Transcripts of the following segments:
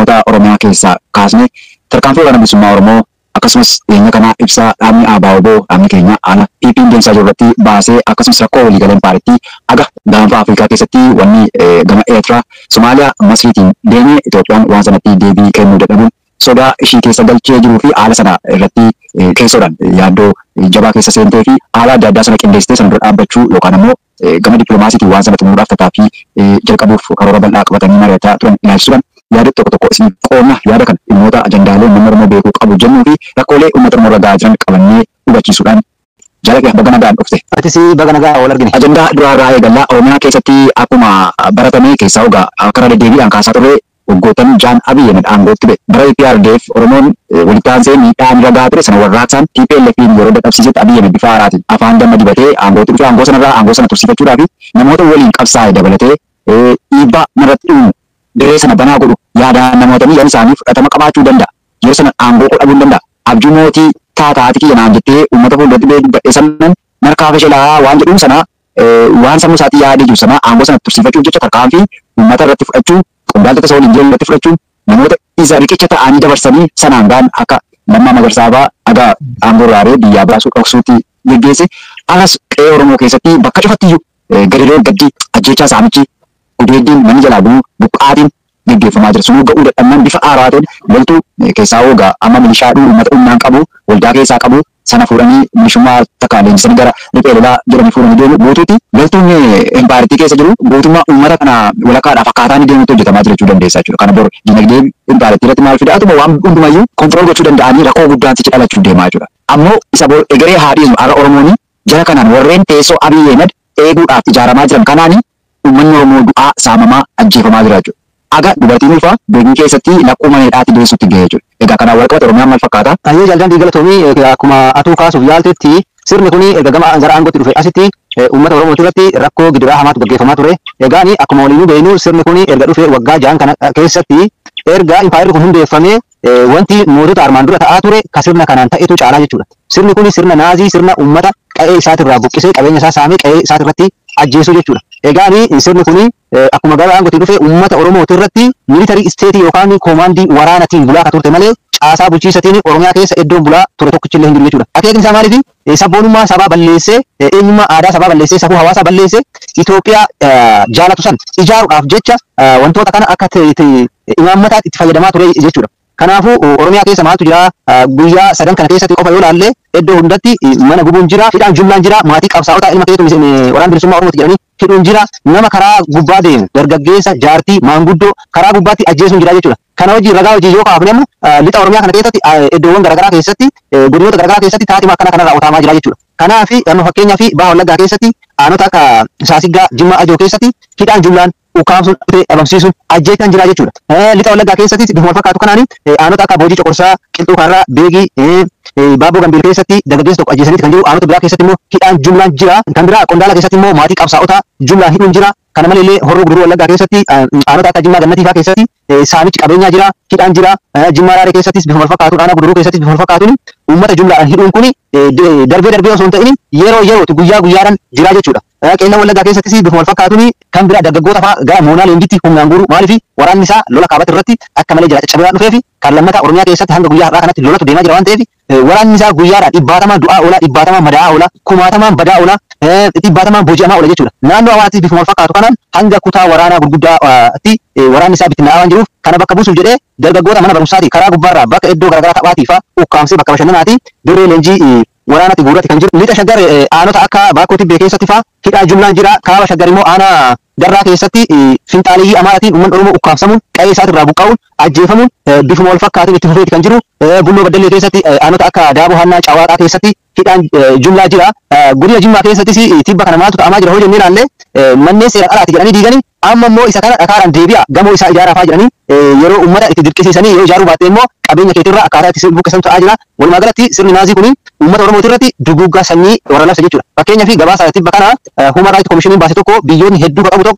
dhimmoota Oromiyaa keessaa kaasne tarkaanfii waraana bilisummaa Oromoo akkasumas dhiyeenya kana ibsaa dhaabni ABO dhaabni keenya ana dhiibbaa deemsaa jiru irratti baasee akkasumas rakkoo waliigaleen paartii aga gaanfa Afrikaa keessatti wanni gama Eertiraa Somaaliyaa Masriitiin deemee Itoophiyaan waan sanatti deebii kennuu dadhabuun sodaa ishii keessa galchee jiruu fi haala sana irratti keessoodhaan yaaddoo jabaa keessa seentee fi haala adda addaa sana qindeessitee sana dura dhaabbachuu yookaan ammoo gama dippiloomaasiitiin waan sana xumuruudhaaf tattaaffii jalqabuuf karoora bal'aa qabatanii mari'ataa turan ilaalchisuudhaan yaada tokko tokko isin qoonna yaada kana dhimmoota ajandaalee uummanni Oromoo beekuu qabu jennuu fi rakkoolee uummata Oromoo irra gahaa jiran qabannee hubachiisuudhaan jaalladhe baga nagaan dhufte. Atis baga nagaa wal argine. Ajandaa duraarraa eegallaa Oromiyaa keessatti akkuma baratame keessaa ogaa karaa deddeebiidhaan kaasaa turre waggoottan jaan Abiy Ahmed aangootti ba'e. Bara EPRDF Oromoon walitti aansee miidhaan irra gahaa ture sana warraaqsaan TPLFin yeroo dadhabsiisetti Abiy Ahmed bifa haaraatiin afaan damma dibatee aangootti dhufe aangoo sanarraa aangoo sana tursiifachuudhaa fi namoota waliin qabsaa'e dabalatee dhiibbaa narratti dhumu dirree sana banaa godhu yaadaan namoota miidhaan isaanii fudhatama qabaachuu danda'a. Yeroo sana aangoo dhabuu danda'a. Abjuu mootii taataati kiyya naan jettee uummata fuulduratti beeku sannan markaafa shelaa waan jedhuun sana waan sammuu isaatii yaadee jiru sana aangoo sana tursiifachuuf jecha tarkaanfii uummata irratti fudhachuu qondaaltota isa waliin jiran irratti fudhachuun namoota isa riqicha ta'anii dabarsanii sanaan gaan akka lammaa magarsaa fa'aa aga aangoo raaree biyyaa baasuu dhoksuutti geggeesse. Alas qe'ee Oromoo keessatti bakka cufattiyyuu gadiroon gaddi ajjechaa saamichi gudeeddiin manni jalaa bu'uu buqqaatiin gaggeeffamaa jira. Sunuu ga'uu dadhabnaan bifa haaraa ta'een loltuu keessaa hoogaa amma milishaadhuu uummata humnaan qabu waldaa keessaa qabu sana fuudhanii milishummaa takka leenjisanii gara riphee lolaa jedhanii fuudhanii deemu guutuutti loltuun empaaritii keessa jiru guutummaa uummata kana walakkaadhaaf akkaataa inni deemutti hojjetamaa jira jechuu dandeessa jechuudha. Kana bor dinagdee empaaritii irratti maal fida atuma waan hundumayyuu kontirool gochuu danda'anii rakkoo guddaan sichi dhalachuu deemaa jechuudha. Ammoo isa bor egeree haadhiismu har'a Oromooni jara kanaan warreen teessoo Abiy Ahmed eeguudhaaf ijaaramaa jiran kanaani uummanni Oromoo du'aa saamamaa ajjeefamaa jira jechuudha. Aga dubartiin ulfaa beekni keessatti lakkuu maneedhaatti deessutti ga'ee jechuudha. Egaa kanaan wal qabate Oromiyaan maal fakkaata? Ayyee jaalladhan diigalatoomii akkuma atuu kaasuuf yaaltetti sirni kun erga gama gara aangootti dhufe asitti uummata Oromoo irratti rakkoo gidiraa hamaatu gaggeeffamaa ture. Egaan akkuma waliinuu beeknu sirni kun erga dhufe waggaa ja'an kana keessatti erga impaayirri kun hundeeffamee wanti mootota armaan dura ta'aa ture ka sirna kanaan ta'etu caalaa jechuudha. Sirni kun sirna naazii sirna uummata qe'ee isaatirraa buqqisee qabeenya isaa saamee qe'ee isaatirratti ajjeesuu jechuudha. Egaan sirni kun akkuma gara aangootti dhufe uummata Oromoo irratti miilitarii isteetii yookaan koomaandii waraanatiin bulaa ka turte malee caasaa bulchiisatiin Oromiyaa keessa iddoon bulaa ture tokkichillee hin jiru jechuudha. Akeekni isaa maaliif sabboonummaa sabaa balleessee eenyummaa aadaa sabaa balleessee safuu hawaasaa balleessee Itoophiyaa jaalatu san ijaaruudhaaf jecha wantoota kana akka imaammataatti itti fayyadamaa ture jechuudha. Kanaafuu Oromiyaa keessa maaltu jira guyyaa sadan kana keessatti qofa yoo laalle iddoo hundatti mana gubuun jira hidhaan jumlaan jira maatii qabsaa'otaa ilma keetu waraana bilisummaa Oromooti jedhanii hidhuun jira nama karaa gubbaa deemu dargaggeessa jaartii maanguddoo karaa gubbaatti ajjeesuun jira jechuudha. Kana hojii ragaa hojii yoo kaafne ammoo lixa Oromiyaa kana keessatti iddoowwan garaagaraa keessatti godinoota garaagaraa keessatti taatiima akkana kanarraa raawwatamaa jira jechuudha. Kanaaf amma fakkeenyaa fi baha wallaggaa keessatti aanota akka saasiggaa jimmaa ajoo keessatti hidhaan jumlaan ukkaamsuun dhabamsiisuun ajjeekan jira jechuudha. Lixa wallaggaa keessatti bifuma wal fakkaatu kanaan aanota akka boojii coqorsaa qilxuu kaarraa beegii baaboo gambiil keessatti dargaggeessa tokko ajjeesaniiti kan jiru aanota biraa keessatti immoo hidhaan jumlaan jira. Kan biraa qondaala keessatti immoo maatii qabsaa'otaa jumlaan hidhuun jira. Kana malee horroo guduruu wallaggaa keessatti aanota akka jimmaa gannatii fa'aa keessatti saamichi qabeenyaa jira hidhaan jira. Jimmaa raaree keessattis bifuma wal fakkaatu aanaa guduruu keessattis bifuma wal fakkaatuun uummata jumlaadhaan hidhuun kuni darbee darbee osoo hin ta'in yeroo yerootti guyyaa guyyaadhaan jira jechuudha. Qeellan wallaggaa keessattis bifuma wal fakkaatuun kan biraa dargaggoota fa'aa gara moonaa leenjitti humnaan guuru maaliif waraanni isaa lola kaabatti irratti akka malee jira caccabaa dhufee fi kan lammataa Oromiyaa keessatti hanga guyyaa har'aa kanatti lolatu deemaa jira waan ta'eef waraanni isaa guyyaadhaan dhibbaatamaan du'aa oola dhibbaatamaan madaa'aa oola kumaatamaan badaa oola dhibbaatamaan booji'amaa oola jechuudha. Naannoo Amaaraattis bifuma wal fakkaatu kanaan hanga kutaa waraanaa gurguddaatti waraanni isaa bittinnaa'aa waan jiruuf kana bakka buusuuf jedhee dargaggoota mana barumsaati karaa gubbaarraa bakka iddoo garaagaraa taphaatii fa'aa ukkaamsee bakka bashannanaati dirree leenjii waraanatti guurratti kan jiru. Lixa shaggar aanota akka baakoo tibbee keessatti fa'aa hidhaa jumlaan jira. Kaaba shaggar immoo aanaa darraa keessatti finxaaliyyii amaaratiin uummanni Oromoo ukkaamsamuun qe'ee isaatirraa buqqa'uun ajjeefamuun bifuma wal fakkaatuun itti fufeeti kan jiru. Bulloo Baddallee keessatti aanota akka Daaboo Hannaa Cawaaqaa keessatti hidhaan jumlaa jira. Godina Jimmaa keessattis tibba kana maaltu ta'amaa jira hoo jennee ilaalle manneen seera qalaati jedhanii diiganii amma immoo isa kana dhakaadhaan deebi'a gamoo isaa ijaaraafaa jedhanii yeroo uummata itti dirqisiisanii yoo ijaaruu baatte immoo qabeenya keetirraa akkaataa itti buqqisan ta'aa jira. Walumaa galatti sirni naazii kun uummata Oromoo irratti duguggaa sanyii warra labsa jechuudha. Fakkeenyaa fi gabaasa tibba kana Human Rights Commission baase tokko biyyoonni hedduu qabu tokko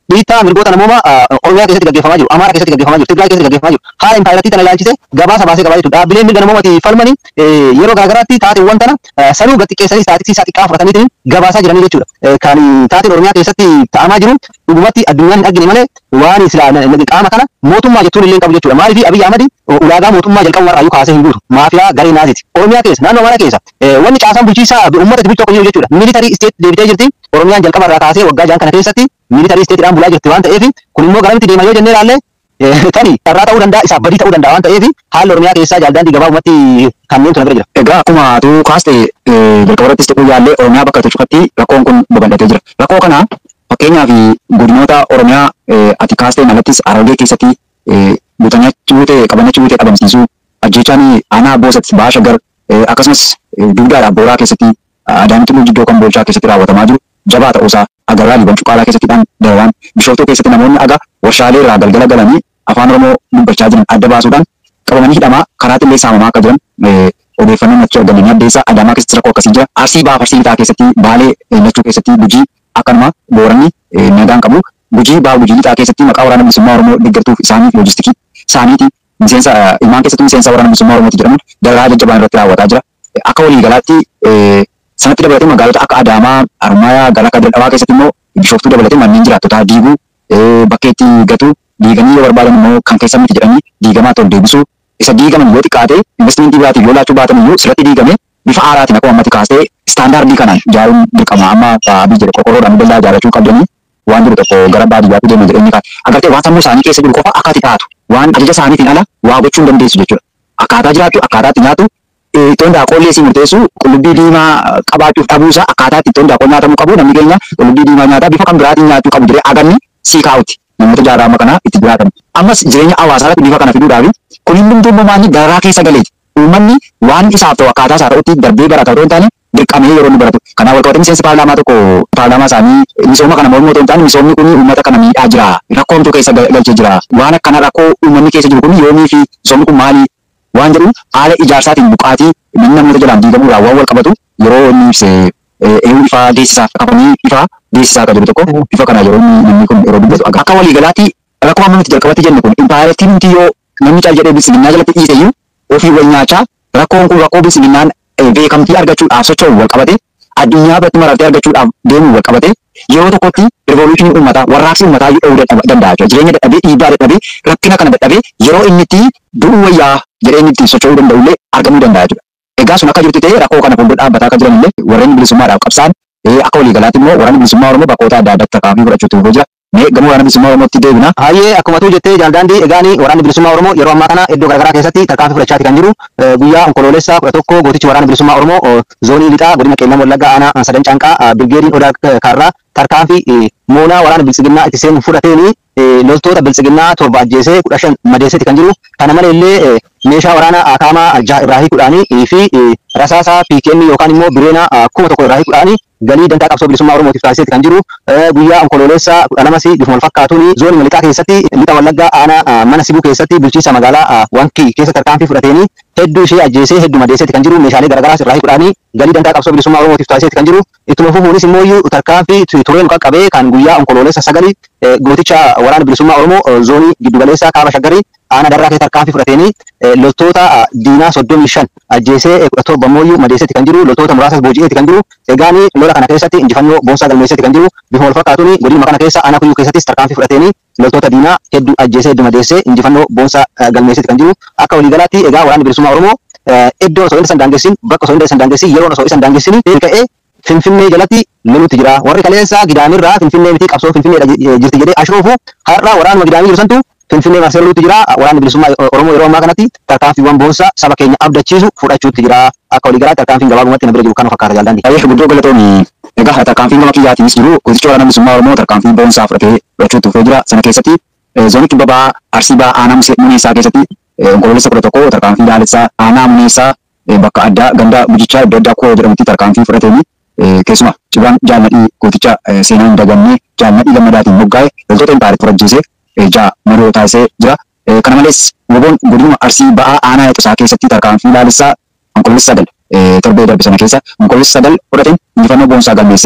dhiittaa mirgoota namoomaa Oromiyaa keessatti gaggeeffamaa jiru, Amaaraa keessatti gaggeeffamaa jiru, Tigraay keessatti gaggeeffamaa jiru. Haala impaayiratii tana ilaalchise gabaasa baasee qabaa jechuudha. Dhaabbileen mirga namoomaati falmanii yeroo garaagaraatti taateewwan tana sanuu gadi xiqqeessanii staatistii xiqqaa fudhataniitiin gabaasaa jiranii jechuudha. Kan taateen Oromiyaa keessatti ta'amaa jiru dhugumatti addunyaan hin argine malee waan silaa qaama kana mootummaa jechuun illee hin qabu jechuudha. Maaliif Abiyyi Ahmad ulaagaa mootummaa jalqaba warraayyuu kaasee hin guutu. Maafiyaa garee naasiti. Oromiyaa keessa naannoo Amaaraa keessa wanni caasaan bulchiisaa uummata bulchu tokko jiru jechuudha. Militarii isteet deebitee jirti. Oromiyaan jalqaba irraa kaasee waggaa jaan kana keessatti militarii isteetiidhaan bulaa jirti waan ta'eef kun immoo garamitti deema yoo jennee ilaalle tani carraa ta'uu danda'a isaaf badii ta'uu danda'a waan ta'eef haalli Oromiyaa keessaa jaaldaandii gabaabumatti kanneen tuna bira jira. Egaa akkuma atu kaaste jalqaba irrattis ta'uu yaallee Oromiyaa bakka itti cufatti rakkoon kun babal'atee jira. Rakkoo kana fakkeenyaaf godinoota Oromiyaa ati kaasteen alattis Harargee keessatti butanyachuu ta'e qabanyachuu ta'e dhabamsiisuu ajjechaan aanaa boosatti baashagar akkasumas duudaadhaaf booraa keessatti adaamitti jiddoo kan boolchaa keessatti raawwatamaa jiru jabaa ta'uusaa agarraa liban cuqaalaa keessattidhaan dararaan bishooftuu keessatti namoonni aga warshaalee irraa galgala galanii afaan oromoo dubbachaa jiran adda baasuudhaan qabamanii hidhamaa karaatti illee saamamaa akka jiran odeeffannoon achi argamanii addeessaa adaamaa keessatti rakkoo akkasii jira arsii baaf arsii lixaa keessatti baalee lachuu keessatti gujii akkanuma booranni nagaan qabu gujii baaf gujii lixaa keessatti maqaa waraana bilisummaa oromoo deeggartuuf isaaniif loojistikii isaaniiti miseensa ilmaan keessatti miseensa waraana bilisummaa oromooti jedhamuun dararaa jajjabaan irratti raawwataa jira akka waliigalaatti sanatti dabalatee magaalota akka Adaamaa, Harmaayaa, Galaka Dadhabaa keessatti immoo bishooftuu dabalatee manneen jiraattotaa diiguu bakkeetti gatuu diiganii yoo barbaadan immoo kan keessa miti jedhanii diigamaa ta'u deebisuu isa diigaman yoo xiqqaate investimentii biraatiif yoo laachuu baatan iyyuu sirratti diigame bifa aaraatiin akkuma ammatti kaastee istaandaardii kanaan ijaaruun dirqama amma Abiy jedhe qorqorroodhaan dallaa ijaarrachuu qabdanii waan jiru tokko gara baadiyyaatti deeman jedhanii kaate agartee waan sammuu isaanii keessa jiru qofa akka ati taatu waan ajaja isaaniitiin ala waa gochuu hin dandeessu jechuudha. Akkaataa jiraattu akkaataa itti nyaatu ittoon daaqollee si murteessu qullubbii diimaa qabaachuuf dhabuusaa akkaataa itti ittoon daaqol nyaatamuu qabu namni keenya qullubbii diimaa nyaataa bifa kan biraatiin nyaachuu qabu jedhee aganni sii kaa'utti namoota jaarraa amma kanaa itti jiraatan. Ammas jireenya hawaasaa irratti bifa kana fiduudhaaf kun hundumtuu immoo maanni dararaa keessa galeeti. Uummanni waan isaaf ta'u akkaataa isaa ta'utti darbee barata otoo hin taane dirqamee yeroo inni baratu. Kanaaf wal qabatee miseensi paarlaamaa tokko paarlaamaa isaanii misooma kana mormuu otoo hin taane misoomni kun uummata kana miidhaa jira. Rakkoo hamtuu keessa galchee jira. Waan akkana rakkoo uummanni keessa jiru kun yoomii fi misoomni kun maali waan jedhu haala ijaarsaatiin buqaatii manni namoota jalaan diigamuudhaan waan wal qabatu yeroo inni ibse eeyyuu ifaa deessisaaf qabanii ifaa deessisaa akka jiru tokko bifa kana yeroo namni kun yeroo dubbatu akka waliigalaatti rakkoo amma nuti jalqabatti jenne kun impaayirtiin nuti yoo namni caal jedhee bilisiginnaa jalatti dhiise iyyuu ofii wal nyaachaa rakkoon kun rakkoo bilisiginnaan beekamtii argachuudhaaf socho'u wal qabate addunyaa biratti maraftee argachuudhaaf deemu wal qabate yeroo tokkotti rivoluushinii uummataa warraaqsi uummataa dha'uu danda'a jechuudha. Jireenya dadhabee dhiibbaa dadhabee rakkina kana dadhabee yeroo inni itti du'uu wayyaa jedhee inni itti socho'uu danda'u illee argamuu danda'a jechuudha. Egaa sun akka jirtu ta'ee rakkoo kana fuuldura dhaabbataa akka jiran illee warreen bilisummaadhaaf qabsaan akka waliigalaatti immoo waraanni bilisummaa Oromoo bakkoota adda addaatti tarkaanfii fudhachuutti fufee jira. Mee gama waraana bilisummaa Oromootti deebina. Hayyee akkuma tuu jettee jaaldaandii egaanii waraanni bilisummaa Oromoo yeroo ammaa kana iddoo garaagaraa keessatti tarkaanfii fudhachaati kan jiru guyyaa onkoloolessaa kudha tokko gootichi waraana bilisummaa Oromoo zoonii lixaa godina qeellam wallaggaa aanaa sadan caanqaa birgeediin odaa kaarraa tarkaanfii moonaa waraana bilisiginnaa itti seenu fudhateeni loltoota bilisiginnaa torba ajjeesee kudha shan madeesseeti kan jiru kana malee illee meeshaa waraanaa akaamaa jaha irraa hiikuudhaanii fi rasaasaa PKM yookaan immoo bireena kuma tokko irraa hiikuudhaanii galii dantaa qabsoo bilisummaa Oromootiif taasiseeti kan jiru guyyaa onkoloolessaa kudha lamas bifuma wal fakkaatuun zoonii lixaa keessatti lixa wallaggaa aanaa mana sibuu keessatti bulchiinsa magaalaa wankii keessa tarkaanfii fudhateeni hedduu ishee ajjeesee hedduu madeesseeti kan jiru meeshaalee garaagaraas irraa hiikuudhaanii galii dantaa qabsoo bilisummaa Oromootiif taasiseeti kan jiru ittuma fufuunis immoo iyyuu tarkaanfii tureen qaqqabee kan guyyaa onkoloolessa sagalii gooticha waraana bilisummaa Oromoo zoonii giddugaleessaa kaaba shaggarii aanaa darraa keessa tarkaanfii fudhateenii loltoota diinaa soddomii shan ajjeesee kudha torba immoo madeesseeti kan jiru loltoota muraasas booji'eeti kan jiru egaanii lola kana keessatti injifannoo boonsaa galmeesseeti kan jiru bifuma wal fakkaatuun godinuma kana keessa aanaa kuyyuu keessattis tarkaanfii fudhateenii loltoota diinaa hedduu ajjeesee hedduu madeessee injifannoo boonsaa galmeesseeti kan jiru akka waliigalaatti egaa waraanni bilisummaa Oromoo iddoo osoo inni isan daangessin bakka osoo inni isan daangessin yeroo osoo isan daangessin ka'ee Finfinnee jalatti loluutti jira. Warri kaleessa gidaamirraa Finfinnee miti qabsoo Finfinneedha jirti jedhee ashoofu har'a waraanuma gidaamii jiru santu Finfinnee marsee loluutti jira. Waraanni bilisummaa Oromoo yeroo ammaa kanatti tarkaanfiiwwan boonsaa saba keenya abdachiisu fudhachuutti jira. Akka waliigalaatti tarkaanfiin gabaabumatti na bira jiru kana fakkaata jaalladhi. Baay'ee guddoo galatoomii. Egaa tarkaanfiin gama kiyyaatiinis jiru goticha waraana bilisummaa Oromoo tarkaanfii boonsaa fudhatee fudhachuutti fufee jira. Sana keessatti zoonii kibba ba'aa Arsii ba'aa aanaa Muneessaa keessatti onkoloolessa kudha tokko tarkaanfii Daalessaa aanaa Muneessaa bakka addaa ganda Bujichaa iddoo addaa koo jedhamutti tarkaanfii fudhateenii keessumaa cibaan jaalladhii gooticha seenaa hin dagannee jaalladhii gammadaatiin moggaa'e loltoota impaayiritti furajjeesee jaa maroo taasisee jira. Kana malees woboon godinuma arsii ba'aa aanaa yaxusaa keessatti tarkaanfii laalessaa onkoloolessa sagal torbee darbe sana keessa onkoloolessa sagal fudhateen injifannoo boonsaa galmeessee jira.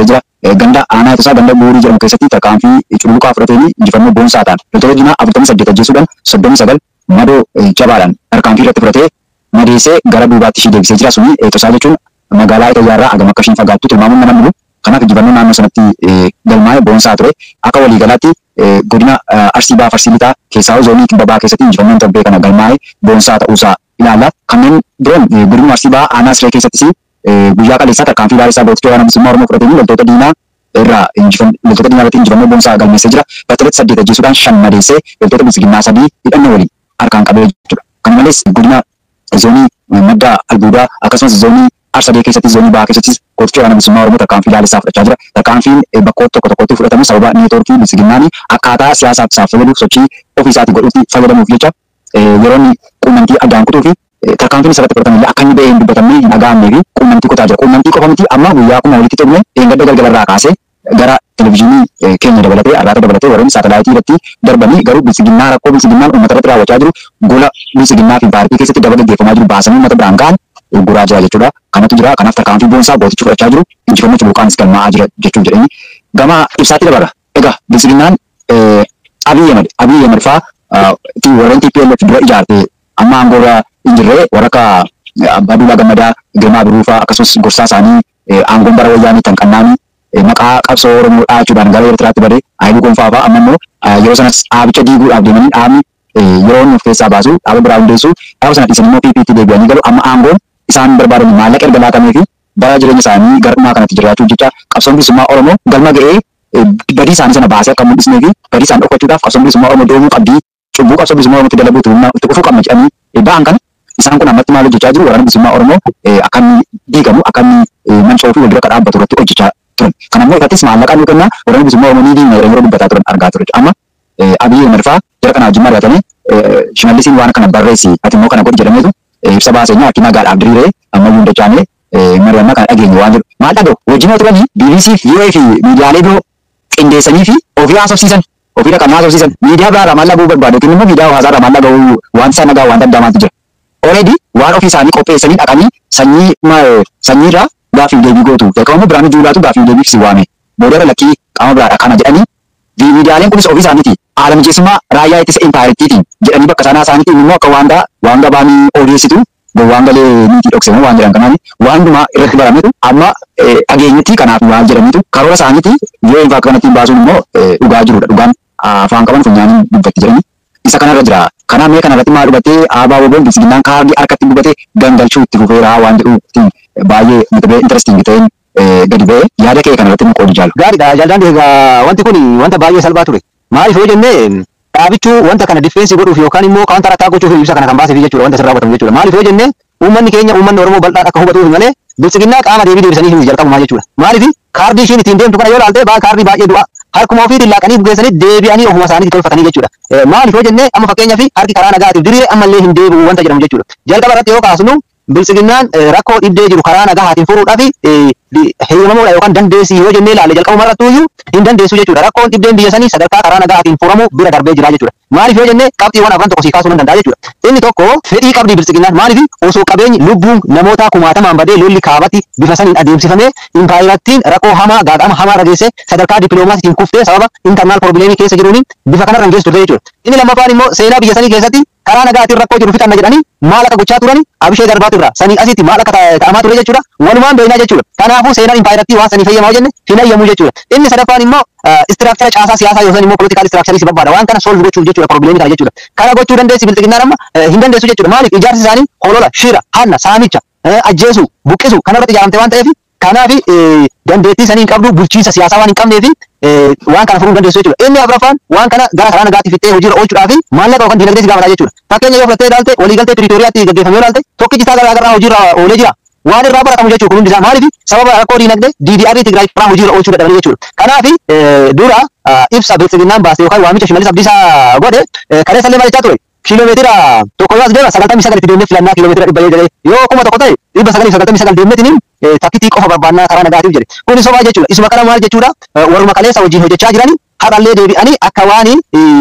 ganda aanaa isaa ganda buurii jedhamu keessatti tarkaanfii cululuqaa fudhatanii injifannoo boonsaa ta'an loltoota diinaa afurtamii saddeet ajjeesuudhaan soddomii sagal madoo jabaadhaan tarkaanfii irratti fudhatee madeessee gara duubaatti ishii deebisee jira suni tosaa jechuun magaalaa Itoophiyaarraa hagam akka ishiin fagaattu tilmaamuun nama mulu kanaaf injifannoo naannoo sanatti galmaa'ee boonsaa ture akka waliigalaatti godina arsii baaf arsii lixaa keessaa zoonii kibba baa keessatti injifannoon torbee kana galmaa'ee boonsaa ta'uusaa ilaalla kanneen biroon godina arsii baa aanaa siree keessattis guyyaa qaleessaa tarkaanfii baarisaa gooticha waraana bilisummaa oromoo fudhatanii loltoota diinaa irraa loltoota diinaa irratti injifannoo boonsaa galmeessee jira battalatti saddeet ajjeesuudhaan shan madeessee loltoota bilisiginnaa sadii hidhannoo waliin harkaan qabee jechuudha kana malees godina zoonii madda albuudaa akkasumas zoonii arsadee keessatti zoonii baa keessattis gooticha waraana bilisummaa oromoo tarkaanfii ilaalisaa fudhachaa jira tarkaanfiin bakkoota tokko tokkotti fudhatamu sababa neetwoorkii bilisiginnaanii akkaataa siyaasaaf isaaf fayyadamuuf sochii ofii isaatii godhuutti fayyadamuuf jecha yeroo inni quunnamtii addaan kutuu fi tarkaanfiin isarratti fudhatamillee akka inni ba'ee hin dubbatamne hin dhaga'amnee fi quunnamtii kutaa jira. Quunnamtii qofa miti amma guyyaa kuma walitti xumure dheengadda galgalarraa kaasee gara televizyiinii keenya dabalatee arraata dabalatee warreen saatalaayitii irratti darbanii garuu bilisiginnaa rakkoo bilisiginnaan uummata irratti raawwachaa jiru gola bilisiginnaa fi paartii keessatti daba gaggeeffamaa jiru baasanii uummata biraan ga'an guraa jira jechuudha. Kanatu jira kanaaf tarkaanfii boonsaa gootichi fudhachaa jiru injifannoo culuqaanis galmaa'aa jira jechuun jedhanii gama ibsaatti dabarra. Egaa bilisiginnaan Abiy Ahmed Abiy Ahmed fa'aa warreen TPLF dura ijaartee amma aangoorra hin jirre warra abbaa duulaa gammadaa girmaa biruufaa akkasumas gorsaa isaanii aangoon bara wayyaanii tan qannaanii maqaa qabsoo oromoo dhaachuudhaan gara eertiraatti bade aayiluu gonfaa fa'aa amma immoo yeroo sanas dhaabicha diiguudhaaf deemanii dhaabni yeroo inni of keessaa baasu dhaaba biraa hundeessu dhaaba sana dhiisanii immoo PPT deebi'anii galu amma aangoon isaan barbaadan maallaqa erga laatamee fi bara jireenya isaanii gara dhumaa kanatti jiraachuuf jecha qabsoon bilisummaa oromoo galma ga'ee badii isaanii sana baasee akka mul'isnee fi badii isaanii dhokfachuudhaaf qabsoon bilisummaa oromoo doomuu qabdii cubbuu qabsoo bilisummaa oromootti dalaguutu itti dhufuu qabna jedhanii ba'an kana isaan kun ammatti maal hojjechaa jiru waraana bilisummaa oromoo akka inni diigamu akka inni manca'uu fi wal dura dhaabbatu irratti hojjechaa turan. Kana immoo irrattis maallaqaan nu kenna waraana bilisummaa oromoo ni diigna yeroo dubbataa turan argaa ture. Amma Abiy Ahmed fa'aa jara kana wajjin mari'atanii shimallisiin waan kana barreessi ati immoo kana godhi jedhameetu ibsa baaseenyaa akki nagaadhaaf diriiree ammayyuu hin dachaane mari'annaa kana dhageenye waan jedhu. Maal dhaga'u wajjin turanii BBC fi VOA fi miidiyaalee biroo qindeessanii fi ofii haasofsiisan ofii dhaqanii haasofsiisan miidiyaa biraarraa maal dhaga'uu barbaadu yookiin immoo miidiyaa hawaasaarraa maal dhaga'uu wanti isaan dhagaa wanta addaamaatu jira. Already waan ofii isaanii qopheessanii dhaqanii sanyii sanyiirraa gaaffii deebii gootu. Beekamu biraanii juulaatu gaaffii deebiif si waame. Boodara lakkii qaama biraadha kana jedhanii miidiyaaleen kunis ofii isaaniiti. Haala mijeessummaa raayyaa ittisa impaayiritiitiin jedhanii bakka sanaa isaaniitiin immoo akka waan waan gabaanii odeessitu waan galee niitii dhoksemoo waan jedhan kanaani waan hundumaa irratti barametu amma dhageenyetti kanaaf waan jedhanitu karoora isaaniiti yoo infaa kanatti baasuun immoo dhugaa jirudha. Dhugaan afaan qaban funyaaniin dubbatti jedhanii isa kanarra jira. Kana mee kanarratti maal dhugatee aabaa woboon bilisiginnaan kaardii harkatti dhugatee gangalchuu itti fufeeraa waan jedhu baay'ee mata duree interesting ta'een gadi ba'ee yaada kee kanarratti nu qoodi jaalu. Gaariidha jaalladhaan egaa wanti kun wanta baay'ee salphaa ture. Maaliif yoo jennee dhaabichuu wanta kana difeensi godhuuf yookaan immoo kaantar attack gochuuf ibsa kana kan baaseef jechuudha wanta sirraa godhamu jechuudha. Maaliif yoo jennee uummanni keenya uummanni Oromoo bal'aan akka hubatuuf malee bilisiginnaa qaama deebii deebisanii hin jalqabumaa jechuudha. Maaliif kaardii ishiin ittiin deemtu kana yoo ilaalte baa kaardii baay'ee du'a. Harkuma ofiitiin laaqanii bugeessanii deebi'anii ofuma isaaniitti tolfatanii jechuudha. Maaliif yoo jennee amma fakkeenyaaf harki karaa nagaatiif diriiree ammallee hin deebi'u wanta jedhamu jechuudha. Jalqaba irratti yoo kaasnu bilisiginnaan rakkoo dhibdee jiru karaa nagaatiin furuudhaaf heeyyamamuudha yookaan dandeessii yoo jennee ilaalle jalqabuma irratti iyyuu hin dandeessu jechuudha. Rakkoon dhibdeen biyya sanii sadarkaa karaa nagaatiin furamu bira darbee jira jechuudha. Maaliif yoo jennee qabxiiwwan afran tokko sii kaasuu nan danda'a jechuudha. Inni tokko fedhii qabdii bilisiginnaan maaliif osoo qabeenyi lubbuun namoota kumaatamaan badee lolli kaabatti bifa saniin adeemsifamee impaayirattiin rakkoo hamaa gaaga'ama hamaa rageesse sadarkaa dippiloomaasiitiin kuftee sababa intarnaal probleemii keessa jiruun bifa kanarra hin geessu turte jechuudha. Inni lammaffaan immoo seenaa biyya sanii keessatti karaa nagaatiin rakkoo jiru fixanna jedhanii maal akka gochaa turani abishee darbaatu irraa sanii asitti maal akka ta'amaa ture jechuudha. Walumaan beeknaa jechuudha. Kanaafuu seenaan impaayirattii waan sanii fayyadamaa jenne hin ayyamu jechuudha. Inni sadaffaan immoo istiraakchara caasaa siyaasaa yookaan immoo poolitikaal istiraakcharii si barbaada waan kana solv gochuuf jechuudha probleemii kana jechuudha. Kana gochuu dandeessi bilisiginnaan amma hin dandeessu jechuudha. Maaliif ijaarsi isaanii holola, shira, hanna, saamicha, ajjeesu, buqqisu kanarratti ijaaramte waan ta'eef kanaaf dandeettii sanii hin qabdu bulchiinsa siyaasaa waan hin qabneef waan kana furuu dandeessu jechuudha. Inni afuraffaan waan kana gara karaa nagaatti fixee hojiirra oolchuudhaaf maallaqa yookaan dinagdee si gaafata jechuudha. Fakkeenya yoo fudhattee ilaalte waliigaltee Piriitooriyaatti gaggeeffamee ilaalte tokkichi isaa garaa garaa hojiirra oolee jira. Waan irraa baratamu jechuudha kun hundi isaa maaliif sababa rakkoo dinagdee DDR Tigraay irraa hojiirra oolchuu dadhabanii jechuudha. Kanaaf dura ibsa bilisiginnaan baase yookaan waamicha shimalis abdiisaa godhe kaleessa illee maal jechaa ture. Kiiloomeetira tokko yoo as deema sagaltamii sagal itti deemnee filannaa kiiloomeetira dhibba jedhee yoo kuma tokko ta'e dhibba sagalii sagaltamii sagal deemneetiin takkitii qofa barbaannaa karaa nagaatiif jedhe. Kun sobaa jechuudha. Isuma kana maal jechuudha warruma kaleessa wajjin hojjechaa jiranii har'allee deebi'anii akka waan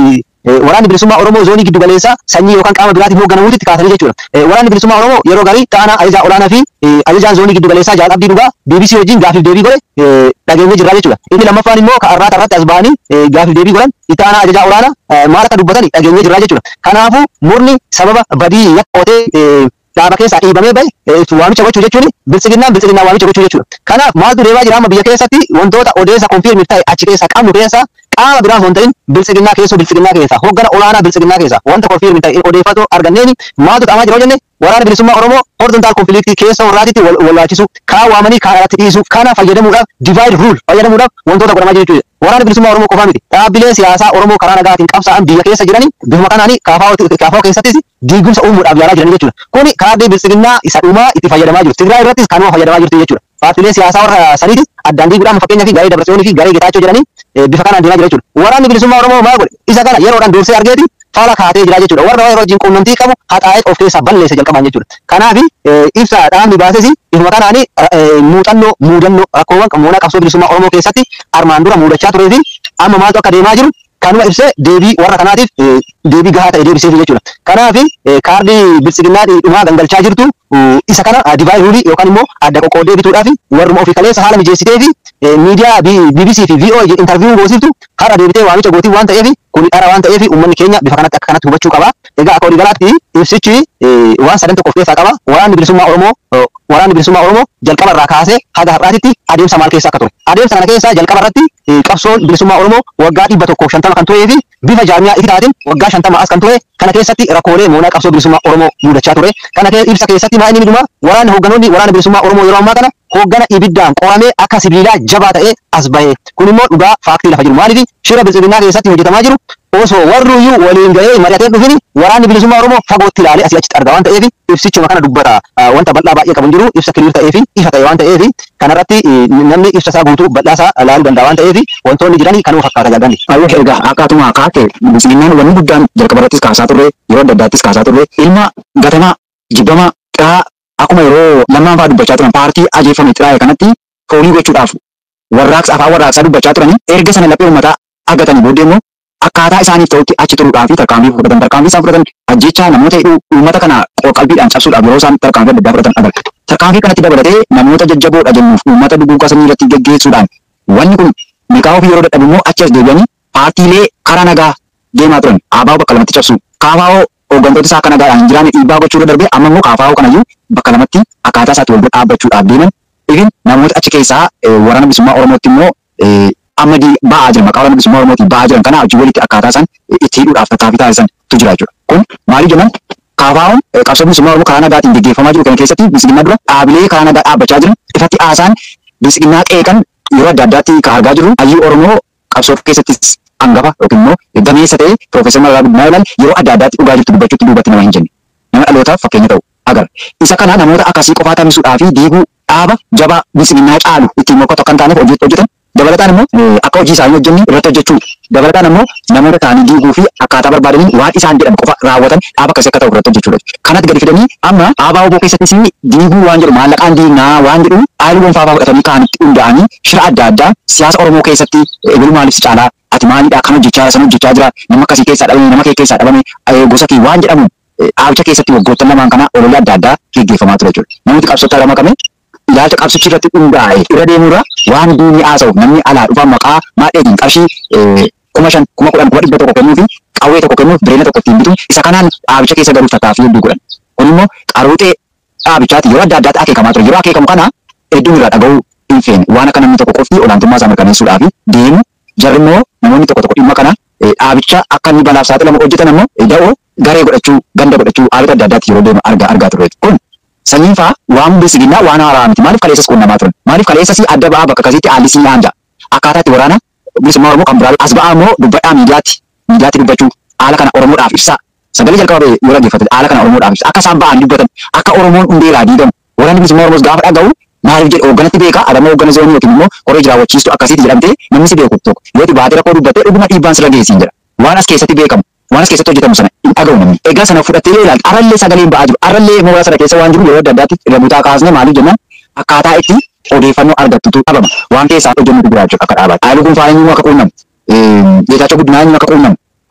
waraanni bilisummaa Oromoo zoonii giddu galeessaa sanyii yookaan qaama biraatiin hoogganamuutti kaasanii jechuudha. Waraanni bilisummaa Oromoo yeroo garii ta'anaa ajajaa olaanaa fi ajajaan zoonii giddu galeessaa Jaal Abdii Dhugaa BBC wajjin gaafiif deebii godhe dhageenyee jirra jechuudha. Inni lammaffaan immoo ka'arraa tarratti as ba'anii gaafiif deebii godhan itti aanaa ajajaa olaanaa maal akka dubbatan dhageenyee jirra jechuudha. Kanaafuu murni sababa badii yakka qotee dhaaba keessaa dhiibamee bahe waamicha gochuu jechuun bilisiginnaan bilisiginnaa waamicha gochuu jechuudha. Kanaaf maaltu deemaa jira amma biyya keessatti wantoota odeessa konfirmii ta'e achi keessaa qabnu keessaa qaama biraa osoo hin ta'in bilisiginnaa keessoo bilisiginnaa keessaa hoggana olaanaa bilisiginnaa keessaa wanta konfirmii ta'e odeeffatoo arganneeni maaltu ta'amaa jira jenne waraana bilisummaa Oromoo horizontaal konfiliiktii keessa warraatitti wallaalchisu kaa waamanii kaa alatti dhiisu kana fayyadamuudhaaf divide rule fayyadamuudhaaf wantoota godhamaa jiru jechuudha. Waraana bilisummaa Oromoo qofaa miti. Dhaabbilee siyaasaa Oromoo karaa nagaatiin qabsaa'an biyya keessa jiranii bifuma kanaanii kaafaa keessattis diigumsa uumuudhaaf yaalaa jiran jechuudha. Kuni kaardii bilisiginnaa isa dhumaa itti fayyadamaa jiru. Tigraay irrattis kanuma fayyadamaa jirti jechuudha. Paartiilee siyaasaa warra saniitis addaan diiguudhaan fakkeenyaa fi garee Dabratsiyoonii fi garee Getaachoo jedhanii bifa kanaan deemaa jira jechuudha. Waraanni bilisummaa Oromoo maal godhe? Isa kana yeroodhaan dursee argeeti faala kaatee jira jechuudha. Warra yeroo wajjin quunnamtii qabu haxaa'ee of keessaa balleessa jalqabaan jechuudha. Kanaaf ibsa dhaabni baases bifuma kanaanii muuxannoo muudannoo rakkoowwan moonaa qabsoo bilisummaa Oromoo keessatti armaan dura muudachaa turee fi amma maaltu akka deemaa jiru kanuma ibsee deebii warra kanaatiif deebii gahaa ta'e deebiseef jechuudha. Kanaaf kaardii bilisiginnaa dhumaa gangalchaa jirtu isa kana divaay ruulii yookaan immoo adda qoqqoodee bituudhaaf warruma ofii kaleessa haala mijeessitee fi miidiyaa BBC fi VOA intarviiyuu goosiftu har'a deebitee waamicha gootii waan ta'eef kun dhara waan ta'eef uummanni keenya bifa kanatti akka kanatti hubachuu qaba. Egaa akka waliigalaatti ibsichi waan sadan tokko of keessaa qaba. Waraanni bilisummaa Oromoo waraanni bilisummaa Oromoo jalqaba irraa kaasee haga har'aatitti adeemsa maal keessa akka ture. Adeemsa kana keessa jalqaba irratti qabsoon bilisummaa Oromoo waggaa dhibba tokkoof shantama kan turee fi bifa jaarmiyaa ifitaatiin waggaa shantama as kan ture kana keessatti rakkoolee moonaa qabsoo bilisummaa Oromoo mudachaa ture. Kana ibsa keessatti maa inni midhuma waraanni hoogganoonni waraana bilisummaa Oromoo yeroo ammaa kana hooggana ibiddaan qoramee akka sibiilaa jabaa ta'ee as bahe. Kun immoo dhugaa faaktii lafa jiru. Maaliif shira bilisiginnaa keessatti hojjetamaa jiru osoo warruyyuu waliin gahee mari'atee dhufini waraanni bilisummaa Oromoo fagootti ilaalee asii achitti arga waan ta'eef ibsichuma kana dubbata. Wanta bal'aa baay'ee qabu hin jiru ibsa kiliir ta'ee fi ifa ta'e waan ta'eef kanarratti namni ibsa isaa guutuu bal'aa isaa ilaaluu danda'a waan ta'eef wantoonni jiran kanuma fakkaata jaalladhi. Ayyoo egaa akkaatuma kaate bilisiginnaan wanni guddaan jalqaba irrattis kaasaa turre yeroo adda addaattis kaasaa turre ilma gatamaa jibbamaa xiraa akkuma yeroo lammaan fa'aa dubbachaa turan paartii ajeeffame xiraa'e kanatti foolii gochuudhaaf warraaqsa afaan warraaqsaa dubbachaa turanii erga sana laphee uummataa argatanii booddee immoo akkaataa isaaniif ta'utti achi turuudhaa fi tarkaanfii fudhatan tarkaanfii isaan fudhatan ajjechaa namoota hidhuu uummata kana qalbiidhaan cabsuudhaaf yeroo isaan tarkaanfii adda addaa fudhatan agarra. Tarkaanfii kanatti dabalatee namoota jajjaboodha jennuuf uummata duguugaa sanyii irratti geggeessuudhaan wanni kun mikaa ofii yeroo dadhabu immoo achi as deebi'anii paartiilee karaa nagaa deemaa turan aabaa bakka lamatti cabsu kaafaa'oo hooggantoota isaa akka nagaadhaan hin jiraanne dhiibbaa gochuurra darbee amma immoo kaafaa'oo kanayyuu bakka lamatti akkaataa isaatti wal bira dhaabbachuudhaaf deeman ifin namoota achi keessaa waraana bilisummaa Oromootti immoo amma ba'aa jiran maqaa waraana bilisummaa Oromootiin ba'aa jiran kana hojii walitti akkaataa isaan itti hidhuudhaaf tattaaffii taasisantu jira jechuudha. Kun maaliif jennan kaafaa'oon qabsoo bilisummaa Oromoo karaa nagaatiin gaggeeffamaa jiru kana keessatti bilisiginnaa dura dhaabilee karaa nagaa dhaabbachaa jiran ifatti haasaan bilisiginnaa qeeqan yeroo adda addaatti kan argaa jirru hayyuu Oromoo qabsoo keessattis hangafa yookiin immoo gameessa ta'e Piroofeesar Mararaa Guddinaa ilaalan yeroo adda addaatti dhugaa jirtu dubbachuutti duubatti nama hin jenne. Nama dhalootaaf fakkeenya ta'u agarra. Isa kana namoota akkasii qofaa taphisuudhaa fi diiguu dhaaba jabaa bilisiginnaa caalu ittiin mokkatu akka hin taaneef hojii hojjetan dabalataan immoo akka hojii isaanii hojjenne irratti hojjechuu dabalataan immoo namoota ta'anii diiguu fi akkaataa barbaadanii waan isaan jedhan qofa raawwatan dhaaba akkasii akka ta'u irratti hojjechuudha. Kanatti gadi fidanii amma dhaabaa oboo keessattis diiguu waan jedhu maallaqaan diignaa waan jedhu haaluu gonfaa fudhatanii kaanitti hundaa'anii shira adda addaa siyaasa Oromoo keessatti ebilu maaliif si caalaa ati maalidha kan hojjechaa san hojjechaa jira nama akkasii keessaa dhabame nama kee keessaa dhabame gosa kee waan jedhamu dhaabicha keessatti waggoottan lamaan kana olola adda addaa gaggeeffamaa ture jechuudha. Namooti qabsoota lama qabee ilaalcha qabsichi irratti hundaa'e irra deemuurra waan diinni haasa'u namni alaa dhufaa maqaa maadheetiin qarshii kuma shan kuma kudhan kuma dhibba tokko kennuu fi qawwee tokko kennuuf bireena tokko ittiin bituun isa kanaan dhaabicha keessa galuuf tattaaffii hedduu godhan. Kun immoo qaruuxee dhaabichaati yeroo adda addaatti akeekamaa ture. Yeroo akeekamu kana hedduun irraa dhaga'uu hin feene waan akka namni tokko qofti olaantummaa isaa mirkaneessuudhaaf deemu jarri immoo namoonni tokko tokko dhimma kana dhaabicha akka inni balaaf saaxilamu hojjetan immoo da'oo garee godhachuu ganda godhachuu haalota adda addaatti yeroo deemu argaa argaa ture. Kun sanyiin fa'aa waan bilisiginnaa waan haaraa miti maaliif kaleessas qunnamaa turan maaliif kaleessas adda ba'aa bakka akkasiitti haalli siin haanja akkaataa itti waraana bilisummaa Oromoo kan biraa as ba'aa immoo dubbadhaa miidiyaatti miidiyaatti dubbachuu haala kana Oromoodhaaf ibsaa sagalee jalqaba yoo dhaggeeffate haala kana Oromoodhaaf ibsa akka isaan ba'an dubbatan akka Oromoon hundeeraa diigamu waraanni bilisummaa Oromoos gaafa dhaga'u maaliif jedhe hoogganatti beekaa adama hooggana zoonii yookiin immoo qoree jiraawwachiistu akkasiiti jedhamtee namni si beeku tokko yoo dhibaatee rakkoo dubbattee dhuguma dhiibbaan sirra geessiin jedha waan as keessatti beekamu waan as keessatti hojjetamu sana hin dhaga'u namni egaa sana fudhattee yoo ilaalte arallee sagaleen ba'aa jiru arallee mooraa sana keessa waan jiru yeroo adda addaatti irra butaa kaasne maaliif jennaan akkaataa itti odeeffannoo argattutu dhabama waan keessaa hojjennutu jira jechuudha akka dhaabaatti haalli kun faayinii akka quunnamu jechaachoo guddinaa akka quunnamu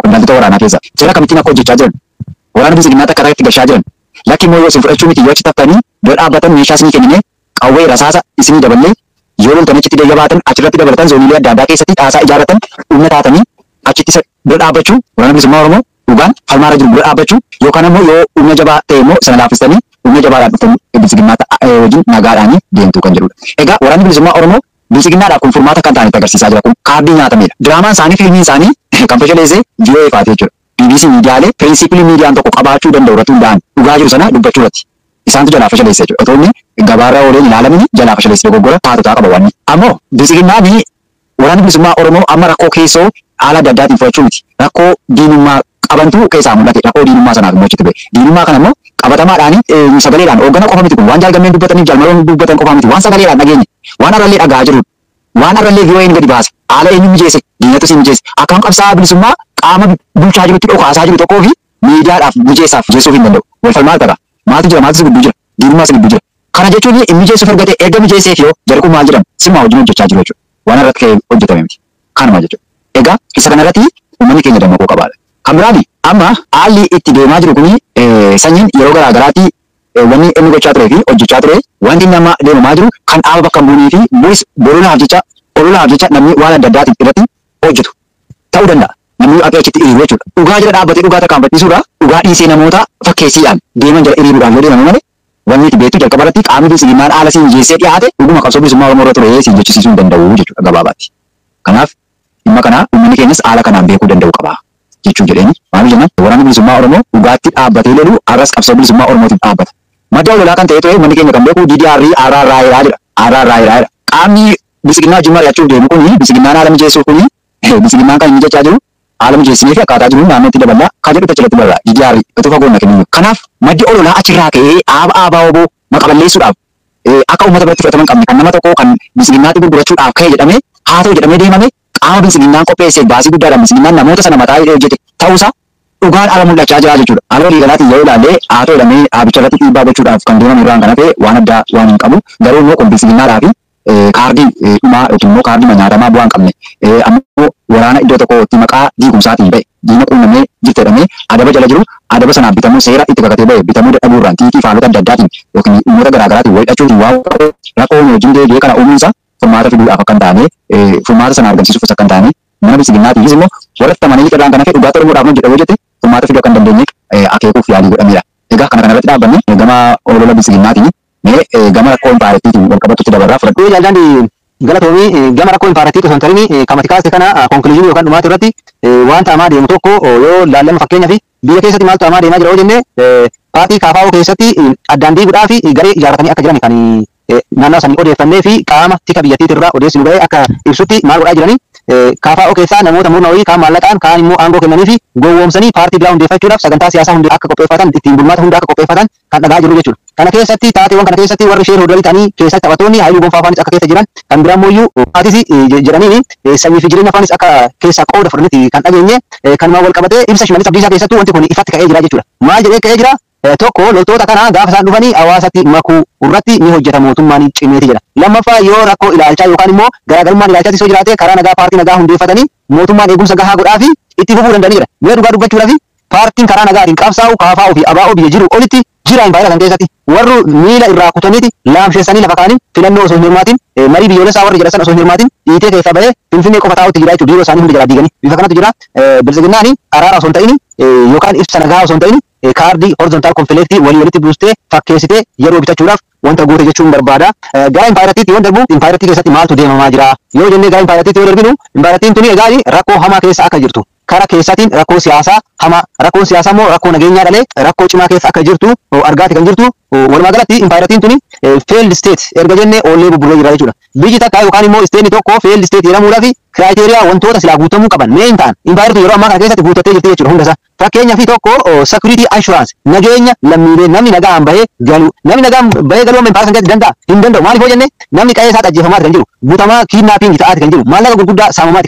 qondaaltota waraanaa keessa. Seera kamittiin akka hojjechaa jiran. Waraana bilisummaatti akka itti gashaa jiran. Lakki immoo yoo isin fudhachuu miti yoo achi taftanii yoo dhaabbatan meeshaa isinii kennine qawwee rasaasa isinii daballee yoo loltan achitti deegga baatan achirratti dabalatan zooniilee adda addaa keessatti dhaasaa ijaarratan humna taatanii achitti isa dura dhaabbachuu waraana bilisummaa Oromoo dhugaan falmaarra jiru dura dhaabbachuu yookaan immoo yoo humna jabaa ta'e immoo sana laaffistanii humna jabaadhaan dhuftan bilisummaa wajjin nagaadhaan deemtu kan jedhudha. Egaa waraanni bilisummaa Oromoo bilisummaadhaaf kun furmaata kan ta'anitti agarsiisaa jira kun kaardii nyaatamedha. Diraamaan isaanii fiilmiin isaanii kan fashaleessee VOA faatee jechuudha. BBC miidiyaalee pirinsipilii miidiyaan tokko qabaachuu danda'u irratti hundaa'an dhugaa jiru sana dubbachuu irratti. Isaantu jalaa fashaleessee jechuudha. Otoo inni gabaarra ooleen ilaalamni jalaa fashaleessee dogoggora taatotaa qaba wanni. Ammoo bilisummaan waraanni bilisummaa Oromoo amma rakkoo keessoo haala adda addaatiin fudhachuu miti. Rakkoo diinummaa qabantu keessaa mul'ate. Rakkoo diinummaa sanaaf immoo achitti ba'e. Diinummaa kana immoo qabatamaadhaan sagaleedhaan hooggana qofa miti kun waan jaalgameen dubbataniif jaalmaloon dubbatan qofa miti waan sagaleedhaan dhageenye waan arrallee dhagaa jiru waan arrallee VOA'n gadi baase haala eenyu mijeesse diinatu si mijeesse akkam qabsaa'aa bilisummaa qaama bulchaa jirutti dhokaasaa jiru tokkoo fi miidiyaadhaaf mijeessaaf mijeessuuf hin danda'u. Wal falmaa ta'a. Maaltu jira maaltu si gidduu jira diinummaa si gidduu jira. Kana jechuun hin mijeessuuf argate erga mijeesseef yoo jarri kun maal jedhamu simmaa wajjin hojjechaa jiru jechuudha. Waan irratti ka'ee hojjetame miti. Kanuma jechuudha. Egaa isa kanarratti uummanni keenya dammaquu qabaadha. Kan biraani amma haalli itti deemaa jiru kuni sanyiin yeroo garaa garaatti wanni inni gochaa turee fi hojjechaa ture wanti inni amma deemamaa jiru kan dhaaba bakka hin buunee fi bu'is bololaaf jecha ololaaf jecha namni waan adda addaatiin irratti hojjetu ta'uu danda'a. Namni akka achitti hiriiru jechuudha. Dhugaa jira dhaabbatee dhugaa tarkaanfachiisuudha. Dhugaa dhiisee namoota fakkeessiidhaan deeman jala hiriiruudhaan yoo deeman malee wanni itti beektu jalqaba irratti qaamni bilisummaan haala siin jeessee dhiyaate dhuguma qabsoo bilisummaa Oromoo irra ture siin jechisiisuu hin danda'u jechuudha gabaabaatti. Kanaaf dhimma kana uummanni keenyas haala kanaan beekuu danda'u qaba. jechuu jedheeni maal jennan waraanni bilisummaa Oromoo dhugaatti dhaabbatee lolu arras qabsoo bilisummaa Oromootiif dhaabbata. Madda lolaa kan ta'e ture uummanni keenya kan beeku DDR RRR jedha. RRR jedha. Qaamni bilisummaa wajjin mari'achuuf deemu kuni bilisummaan haala mijeessuuf kuni bilisummaan kan inni jechaa jiru haala mijeessinee fi akkaataa jiru naannootti daballaa kan jedhu tachilatti barraa DDR utuu fagoon kennu. Kanaaf maddi ololaa achirraa ka'ee aaba aabaa oboo maqaballeessuudhaaf akka uummata biratti fudhatama qabne kan nama tokko kan bilisummaatti gurgurachuudhaaf ka'e jedhamee haa ta'u jedhamee deemame qaama bilisummaan qopheesse baasii guddaadhaan bilisummaan namoota sana mataa hidhee hojjete ta'uusaa dhugaan ala mul'achaa jira jechuudha. Haala walii galaatiin yoo ilaalle haa ta'u jedhamee dhaabicha irratti dhiibbaa gochuudhaaf kan deemame irraan kana ta'e waan addaa waan hin qabu garuu immoo kun bilisummaadhaa fi kaardii dhumaa yookiin immoo kaardii manyaatamaa bu'aa hin qabne ammoo waraana iddoo tokkotti maqaa diigumsaatiin ba'e diina quunnamee jirte jedhamee adaba jala jiru adaba sanaaf bitamuu seera itti kakatee ba'e bitamuu dadhabuurraan tiitii faalota adda addaatiin yookiin dhimmoota garaa garaatiin wal hidhachuutiin waan rakkoo wajjin deebi'ee kana uumuunsa furmaata fiduudhaaf akka hin taane furmaata sana argamsiisuuf akka hin taane mana bilisummaatiifis immoo warra tamanii irraan kana fi dhugaata oromoodhaaf hojjedha hojjete furmaata fiduu akka hin dandeenye akeekuuf yaalii godhamedha. Egaa kana kanarratti dhaabbanne gama olola bilisummaatiini mee gama rakkoo impaarettiitiin wal qabatutti dabarraa fudhadhu. Yoo jaalladhi galatoomii gama rakkoo impaarettii osoo hin tarin kamati kaaste kana konkuluuzinii yookaan dhumaati irratti waan ta'amaa deemu tokko yoo laallama fakkeenyaaf biyya keessatti maaltu ta'amaa deemaa jira yoo jenne paartii KFO keessatti addaan diiguudhaa fi garee ijaarratanii akka jiran kan naannoo sanii odeeffannee fi qaama tika biyyattiitirraa odeessinu ga'ee akka ibsutti maal godhaa jiranii KFO keessaa namoota murna wayii kaan maallaqaan kaan immoo aangoo kennanii fi gowwoomsanii paartii biraa hundeeffachuudhaaf sagantaa siyaasaa hundi akka qopheeffatan ittiin bulmaata hunda akka qopheeffatan kan dhagaa jiru jechuudha. Kana keessatti taateewwan kana keessatti warri sheer hodolii ta'anii keessatti taphattoonni haayiluu gonfaa faanis akka keessa jiran kan biraa immoo paatis jedhaniin sanyii fi jireenya faanis akka keessaa qooda fudhanitti kan dhageenye kanumaan wal qabatee ibsa shimallis abdiisaa keessattuu wanti kun ifatti ka'ee jira jechuudha. Maal jedhee ka'ee jira? tokko loltoota kana gaafa isaan dhufanii hawaasatti makuu irratti ni hojjeta mootummaan cimeeti jedha. Lammaffaa yoo rakkoo ilaalchaa yookaan immoo garaagarummaan ilaalchaatti yoo jiraate karaa nagaa paartii nagaa hundeeffatanii mootummaan eegumsa gahaa godhaa fi itti fufuu danda'anii jira. Mee dhugaa dubbachuudhaaf paartiin karaa nagaatiin qabsaa'u KFO fi ABO biyya jiru olitti jira hin baay'atan keessatti warri miila irraa kutaniiti laamsheessanii lafa kaanii filannoo osoo hin hirmaatin marii biyyoolessaa warri jedhasan osoo hin hirmaatin dhiitee keessaa bahee finfinnee qofa taa'utti jira jechuudha dhiiroo isaanii hundi jalaa diiganii bifa kanatu jira bilisiginnaani araara osoo hin ta'in yookaan ibsa nagaa osoo hin ta'in kaardii horizontaal konfileektii walii walitti buustee fakkeessitee yeroo bitachuudhaaf wanta goote jechuun barbaada. Gara impaayiratiitti yoo darbu impaayiratii keessatti maaltu deemamaa jira yoo jennee gara impaayiratiitti yoo darbinu impaayiratiin tuni egaa rakkoo hamaa keessa akka jirtu kara keessaatiin rakkoo siyaasaa hamaa rakkoon siyaasaa immoo rakkoo nageenyaa dhalee rakkoo cimaa keessa akka jirtu argaati kan jirtu walumaa galatti impaayiratiin tuni failed state erga jennee oollee bubburree jira jechuudha. Biyyi takka yookaan immoo isteeni tokko failed state jedhamuudhaaf kiraayiteriyaa wantoota silaa guutamuu qaban mee hin ta'an impaayiratiin yeroo ammaa kana keessatti guutattee jirti jechuudha hundasaa. Fakkeenyaa fi tokko security assurance nageenya lammiilee namni nagaan bahee galu namni nagaan bahee galuu impaayira kan keessatti danda'a hin danda'u maaliif yoo jenne namni qe'ee isaa ajjeefamaati kan jiru butamaa kiidnaapingi ta'aati kan jiru maallaqa gurguddaa saamamaati kan jiru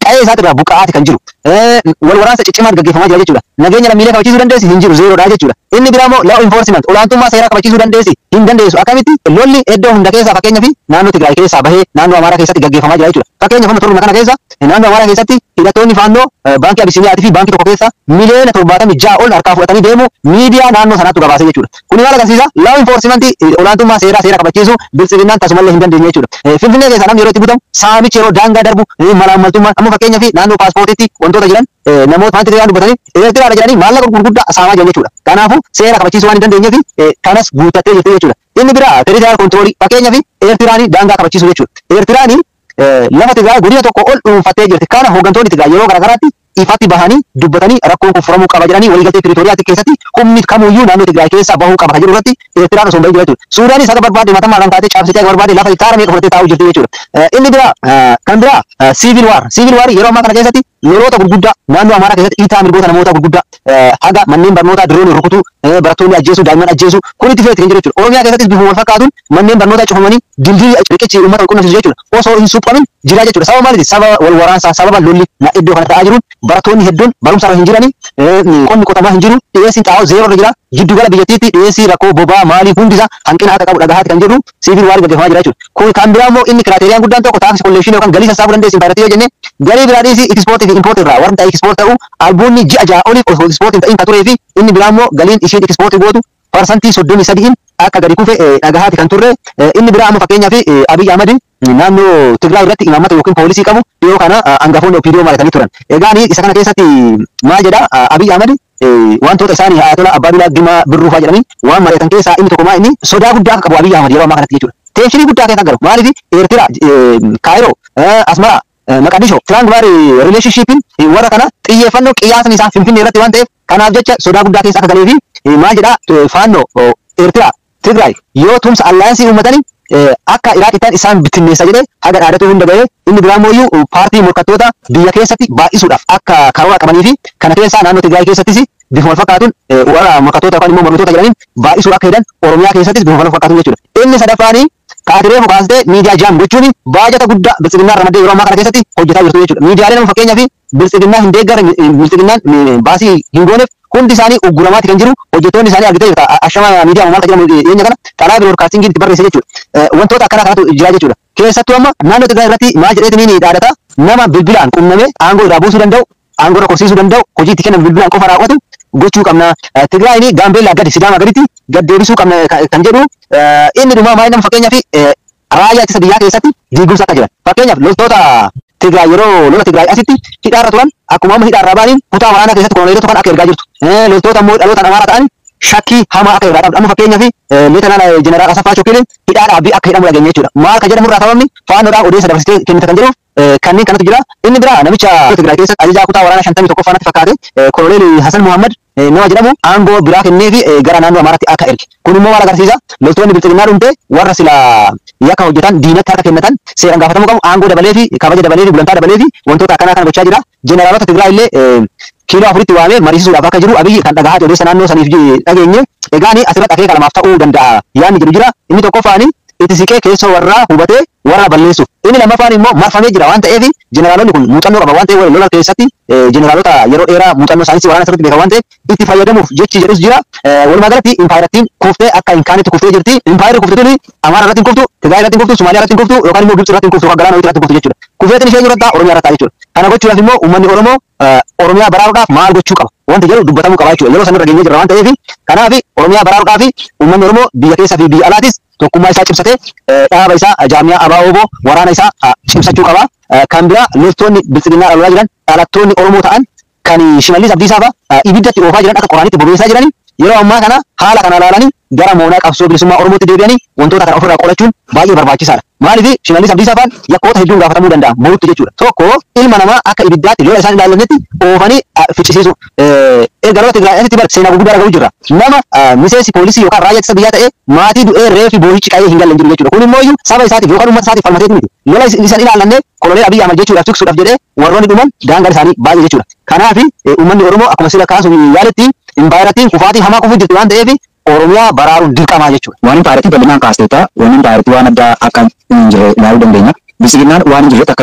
qa'ee isaati irraa buqqa'aati kan jiru. Wal waraansa ciccimaan gaggeeffamaa jira jechuudha. Nageenya lammiilee kabachiisuu dandeessi hin jiru zeeroodha jechuudha. Inni biraa immoo law enforcement olaantummaa seeraa kabachiisuu dandeessi hin dandeessu. Akkamitti lolli iddoo hunda keessaa fakkeenyaaf naannoo Tigraay keessaa bahee naannoo Amaaraa keessatti gaggeeffamaa jira jechuudha. Fakkeenyaaf amma turma kana keessa naannoo Amaaraa keessatti hidhattoonni faannoo baankii Abisiiniyaatii fi baankii tokko keessa miliyoona torbaatamii ja'a ol harkaa fudhatanii deemu miidiyaa naannoo sanaatti gabaasee jechuudha. Kuni maal agarsiisa? Law enforcement olaantummaa seeraa seera kabachiisuu biltsiginnaan tasumallee hin dandeenye jechuudha. Finfinnee keessaa namni yeroo itti butamu saamichi yeroo daangaa darbu malaammaltummaan amma fakkeenyaaf naannoo paaspoortiitti wantoota jiran namoota wanti Tigraan dubbatanii Eertiraadha jedhanii maallaqa gurguddaa saamaa jiran jechuudha. Kanaafuu seera kabachiisuu waan hin dandeenyeef kanas guuttattee jirti jechuudha. Inni biraa teritoriyaal kontiroolii fakkeenyaaf Eertiraanii daangaa kabachiisuu jechuudha. Eertiraanii lafa Tigraay godina tokko ol dhuunfattee jirti. Kana hooggantoonni Tigraay yeroo garaagaraatti ifatti bahanii dubbatanii rakkoon kun furamuu qaba jedhanii waliigaltee teritoriyaatti keessatti humni kamiyyuu naannoo Tigraay keessaa bahuu qaba kan jedhu irratti Eertiraan osoo hin bahin jira jechuudha. Suudaanis akka barbaade matammaadhaan kaatee caabsitee akka barbaade lafa hektaara meeqa fudhattee taa'uu jirti jechuudha. Inni biraa kan biraa siivil waar siivil waar yeroo ammaa kana keessatti loloota gurguddaa naannoo Amaaraa keessatti dhiitaa mirgoota namoota gurguddaa haga manneen barnootaa diroon rukutuu barattoonni ajjeesuu daa'imman ajjeesuu kun itti feeti kan jiru jechuudha. Oromiyaa keessattis bifuma wal fakkaatuun manneen barnootaa cufamanii dildii riqichi uummata wal qunnamsiisu jechuudha. Osoo hin suphamin jira jechuudha. Sababa maaliiti? Sababa wal waraansaa sababa lolli na iddoo kana ta'aa jiruun barattoonni hedduun barumsa irra hin jirani qonni qotamaa hin jiru dhiyeessiin xaa'oo zeeroo irra jira giddu gala biyyattiitti dhiyeessii rakkoo bobaa maalii hundisaa hanqina akka qabu dhagahaati kan jedhu siivil waarii gaggeeffamaa jira jechuudha. Kun kan biraa immoo inni kiraateeriyaan guddaan tokko taaksii kollekshinii yookaan galii sassaabuu dandeessi impaayiratii yoo jenne galii biraa dhiisii ekspoortii fi impoortii irraa warri ta'e ekspoort ta'u albuunni ji'a ja'a olii osoo ekspoortiin ta'in kan turee fi inni biraa immoo galiin ishiin ekspoortii gootu parsantii soddomii sadiin akka gadi kufe dhagahaati kan turre inni biraa amma fakkeenyaaf Abiy Ahmad naannoo Tigraay irratti imaammata yookiin poolisii qabu dhiyoo kana hangafoonni OPDO mari'atanii turan. Egaa isa kana keessatti maal jedha Abiy Ahmad wantoota isaanii Ayatollah Abbaadulaa Dimaa Birruufaa jedhanii waan mari'atan keessaa inni tokko maa inni sodaa guddaa akka qabu Abiy Ahmad yeroo ammaa kanatti jechuudha. Teenshinii guddaa keessa galu maaliif Eertiraa Kaayiroo Asmara Maqadisho Tiraangulaar rileeshnshiipiin warra kana xiyyeeffannoo qiyyaasni isaa Finfinnee irratti waan ta'eef kanaaf jecha sodaa guddaa keessa akka galee fi maal jedha faannoo Eertiraa Tigraay yoo tumsa allaayansii uummatanii akka Iraaqittaan isaan bittinneessa jedhee haga dhaadatu hunda gahee inni biraa immoo paartii morkattoota biyya keessatti baay'isuudhaaf akka karoora qabanii fi kana keessaa naannoo Tigraay keessattis bifuma wal fakkaatuun warra morkattoota yookaan immoo mormitoota jedhaniin baay'isuu akka hedan Oromiyaa keessattis bifuma wal fakkaatuun jechuudha. Inni sadaffaanii kaatiree mukaastee miidiyaa jaam gochuun baajata guddaa biltsiginnaa ramadee yeroo ammaa kana keessatti hojjetaa jirtu jechuudha. Miidiyaaleen amma fakkeenyaaf biltsiginnaa hin deeggaran biltsiginnaan baasii hin gooneef hundi isaanii ugguramaati kan jiru hojjettoonni isaanii argitee jirta ashama miidiyaa maal jedhamu dhiyeenya kana karaa biroodkaastingii itti barreesse jechuudha. Wantoota akkana kanatu jira jechuudha. Keessattuu amma naannoo Tigraay irratti maal jedheetiniin dhaadata nama bilbilaan qunnamee aangoo irraa buusuu danda'u aangoo irra korsiisuu danda'u hojii itti kennan bilbilaan qofa raawwatu gochuu qabna. Tigraayini gaambeellaa gadi sidaama gaditti gad deebisuu qabna kan jedhu inni dhumaa maal nama fakkeenyaaf raayyaa ittisa biyyaa keessatti diigumsa akka jiran. Fakkeenyaaf loltoota Tigraay yeroo lola Tigraay asitti hidhaarra turan akkuma amma hidhaarraa baaniin kutaa waraanaa keessatti koloneelota kan akka ergaa jirtu. Loltoota immoo dhaloota amaaraa ta'an shakkii hamaa akka irraa qabdu. Amma fakkeenyaaf leetanaan jeneraal Asaffaa Chokkileen hidhaa dhaabbii akka hidhamu dhageenya jechuudha. Maal kan jedhamu irraa sababni faannoodhaan odeessa dabarsitee kennita kan jedhuuf kanneen kanatu jira. Inni biraa namicha Tigraay keessatti ajajaa kutaa waraanaa shantamii tokkoffaa natti fakkaate koloneel Hasan Muhammad nama jedhamu aangoo biraa kennee fi gara naannoo Amaaraatti akka erge. Kun immoo maal agarsiisa? Loltoonni biltsiginnaa dhumte warra sila yakka hojjetan diinatti harka kennatan seeraan gaafatamuu qabu aangoo dabalee fi kabaja dabalee fi gulantaa dabalee fi wantoota akkanaa kana gochaa jira. Jeneraalota Tigraay illee kiiloo afuritti waamee mariisisuudhaaf akka jiru abiyyi kan dhagahaa odeessa naannoo saniif dhageenye egaani asirratti akeeka lamaaf ta'uu danda'a yaadni jedhu jira inni tokkoffaani itti siqee keessoo warraa hubatee warra balleessuuf inni lammaffaan immoo marfamee jira waan ta'eef jeneraalonni kun muuxannoo qaba waan ta'eef lola keessatti jeneraalota yeroo dheeraa muuxannoo saayinsii waraana sirriitti beekan waan ta'eef itti fayyadamuuf jechi jedhus jira walumaa galatti impaayirattiin kuftee akka hin kaanetti kuftee jirti impaayirri kufte tuni amaara irratti hin kuftu tigaay irratti hin kuftu somaaliyaa irratti hin kuftu yookaan immoo gibxi irratti hin kuftu galaana irratti hin kuftu jechuudha kufeetiin ishee jirata oromiyaa irratti jechuudha kana gochuudhaaf immoo uummanni oromoo oromiyaa baraaruudhaaf maal gochuu qaba wanti jedhu dubbatamuu qaba jechuudha yeroo sanarra geenyee jirra waan ta'eef kanaaf oromiyaa baraaruudhaaf uummanni oromoo biyya keessaa fi biyya alaatis tokkummaa isaa cimsatee dhaaba isaa jaamiyaa abaa oboo waraana isaa cimsachuu qaba. Kan biraa loltoonni biltsiginnaa dhalootaa jiran dhalattoonni oromoo ta'an kan shimallis abdiisaa fa'a ibiddatti oofaa jiran akka qoraanitti bobeessaa jiranii yeroo ammaa kana haala kana ilaalanii gara moonaa qabsoo bilisummaa oromootti deebi'anii wantoota kana ofirraa qolachuun baay'ee barbaachisaadha. Maaliif shimallis abdiisaa fa'aan yakkoota hedduun gaafatamuu danda'a borutti jechuudha. Tokko ilma namaa akka ibiddaatti lola isaan ilaalannetti oofanii ficcisiisu. Erga lola Tigraay asitti bara seenaa gurguddaa dhaga'u jirra. Nama miseensi poolisii yookaan raayyaa ittisa biyyaa ta'ee maatii du'ee reefi boohichi qa'ee hin galle hin jiru jechuudha. Kun immoo saba isaatiif yookaan uummata isaatiif falmatee miti. Lola isaan ilaallanne koloneel Abiyyi Ahmad jechuudhaaf tiksuudhaaf jedhee warroonni dhuman daangaan isaanii baay'ee jechuudha. Kanaaf uummanni Oromoo akkuma sila kaasuuf yaaletti impaayiratiin kufaatii hamaa kufuu jirti waan ta'eef Oromiyaa baraaruun dirqamaa jechuudha. Waan impaayiratii bal'inaan kaasteeta waan impaayiratii waan addaa akka hin jirre ilaaluu dandeenya. Bilisiginnaan waan hin jirretti akka jira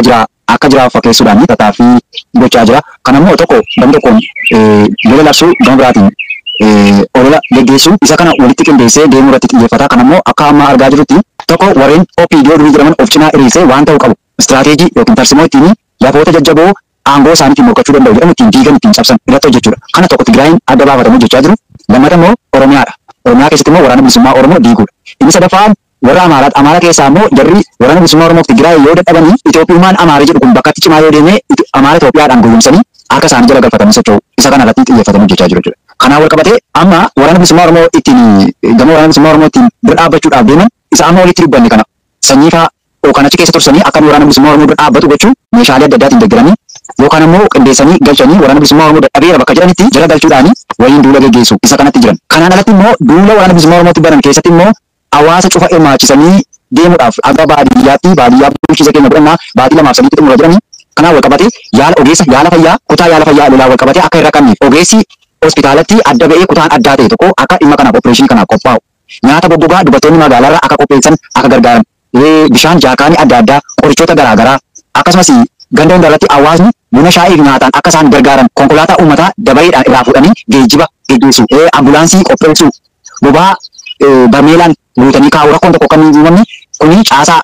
akka jiraaf fakkeessuudhaan tattaaffii gochaa jira. Kanammoo tokko gam tokkoon lola labsuu gama biraatiin olola geggeessuu isa kana walitti qindeessee deemuu irratti xiyyeeffata. Kanammoo akka amma argaa jirrutti tokko warreen OPDO durii jedhaman of cinaa hiriirsee waan ta'uu qabu. Istiraateejii yookiin tarsimoo ittiin lafoota jajjaboo aangoo isaaniitiin morkachuu danda'u jedhamu ittiin diigan ittiin cabsan irratti hojjechuudha. Kana tokko Tigraayin adda baafatamu hojjechaa jiru. Lammata immoo Oromiyaadha. Oromiyaa keessatti immoo waraana bilisummaa Oromoo diiguudha. Inni sadaffaan warra Amaaraadha. Amaara keessaa immoo jarri waraana bilisummaa Oromoo fi Tigraay yoo dadhabanii Itoophiyummaan Amaara jedhu kun bakka itti cimaa yoo deeme Amaara Itoophiyaadhaan gowwoomsanii akka isaan jala galfatanii socho'u. Isa kana irratti xiyyeeffatanii hojjechaa jiru jechuudha. Kanaan wal qabatee amma waraana bilisummaa Oromoo ittiin gama waraana bilisummaa Oromoo ittiin bira dhaabbachuudhaaf deeman isa amma walitti dubbanne kana sanyii fa'aa yookaan achi keessa tursanii akka waraana bilisummaa Oromoo bira dhaabbatu gochuu meeshaalee adda addaatiin deeggaranii yookaan immoo qindeessanii galchanii waraana bilisummaa Oromoo dadhabeera bakka jedhanitti jala galchuudhaani waliin duula geggeessu isa kanatti jiran. Kanaan alatti immoo duula waraana bilisummaa Oromootti baran keessatti immoo hawaasa cufa hirmaachisanii deemuudhaaf akka baadiyyaatti baadiyyaa bulchiisa keenya godhannaa baatii lamaaf sadiitti xumura jedhanii kanaan wal qabatee yaala ogeessa yaala fayyaa kutaa yaala fayyaa lolaa wal qabatee akka irra qabneef ogeessi hospitaalatti adda ba'ee kutaan addaa ta'e tokko akka dhimma kanaaf opereeshinii kanaaf qophaa'u nyaata goggogaa dubartoonni magaalaarraa akka qopheessan akka gargaaran bishaan jaakaanii adda addaa qorichoota garaagaraa akkasumas ganda hundarratti hawaasni buna shaayii fi nyaataan akka isaan gargaaran konkolaataa uummataa dabareedhaan irraa fuudhanii geejjiba geggeessu ambulaansii qopheessu bobaa barmeelaan guutanii kaa'u rakkoon tokko kan hin uumamne kuni caasaa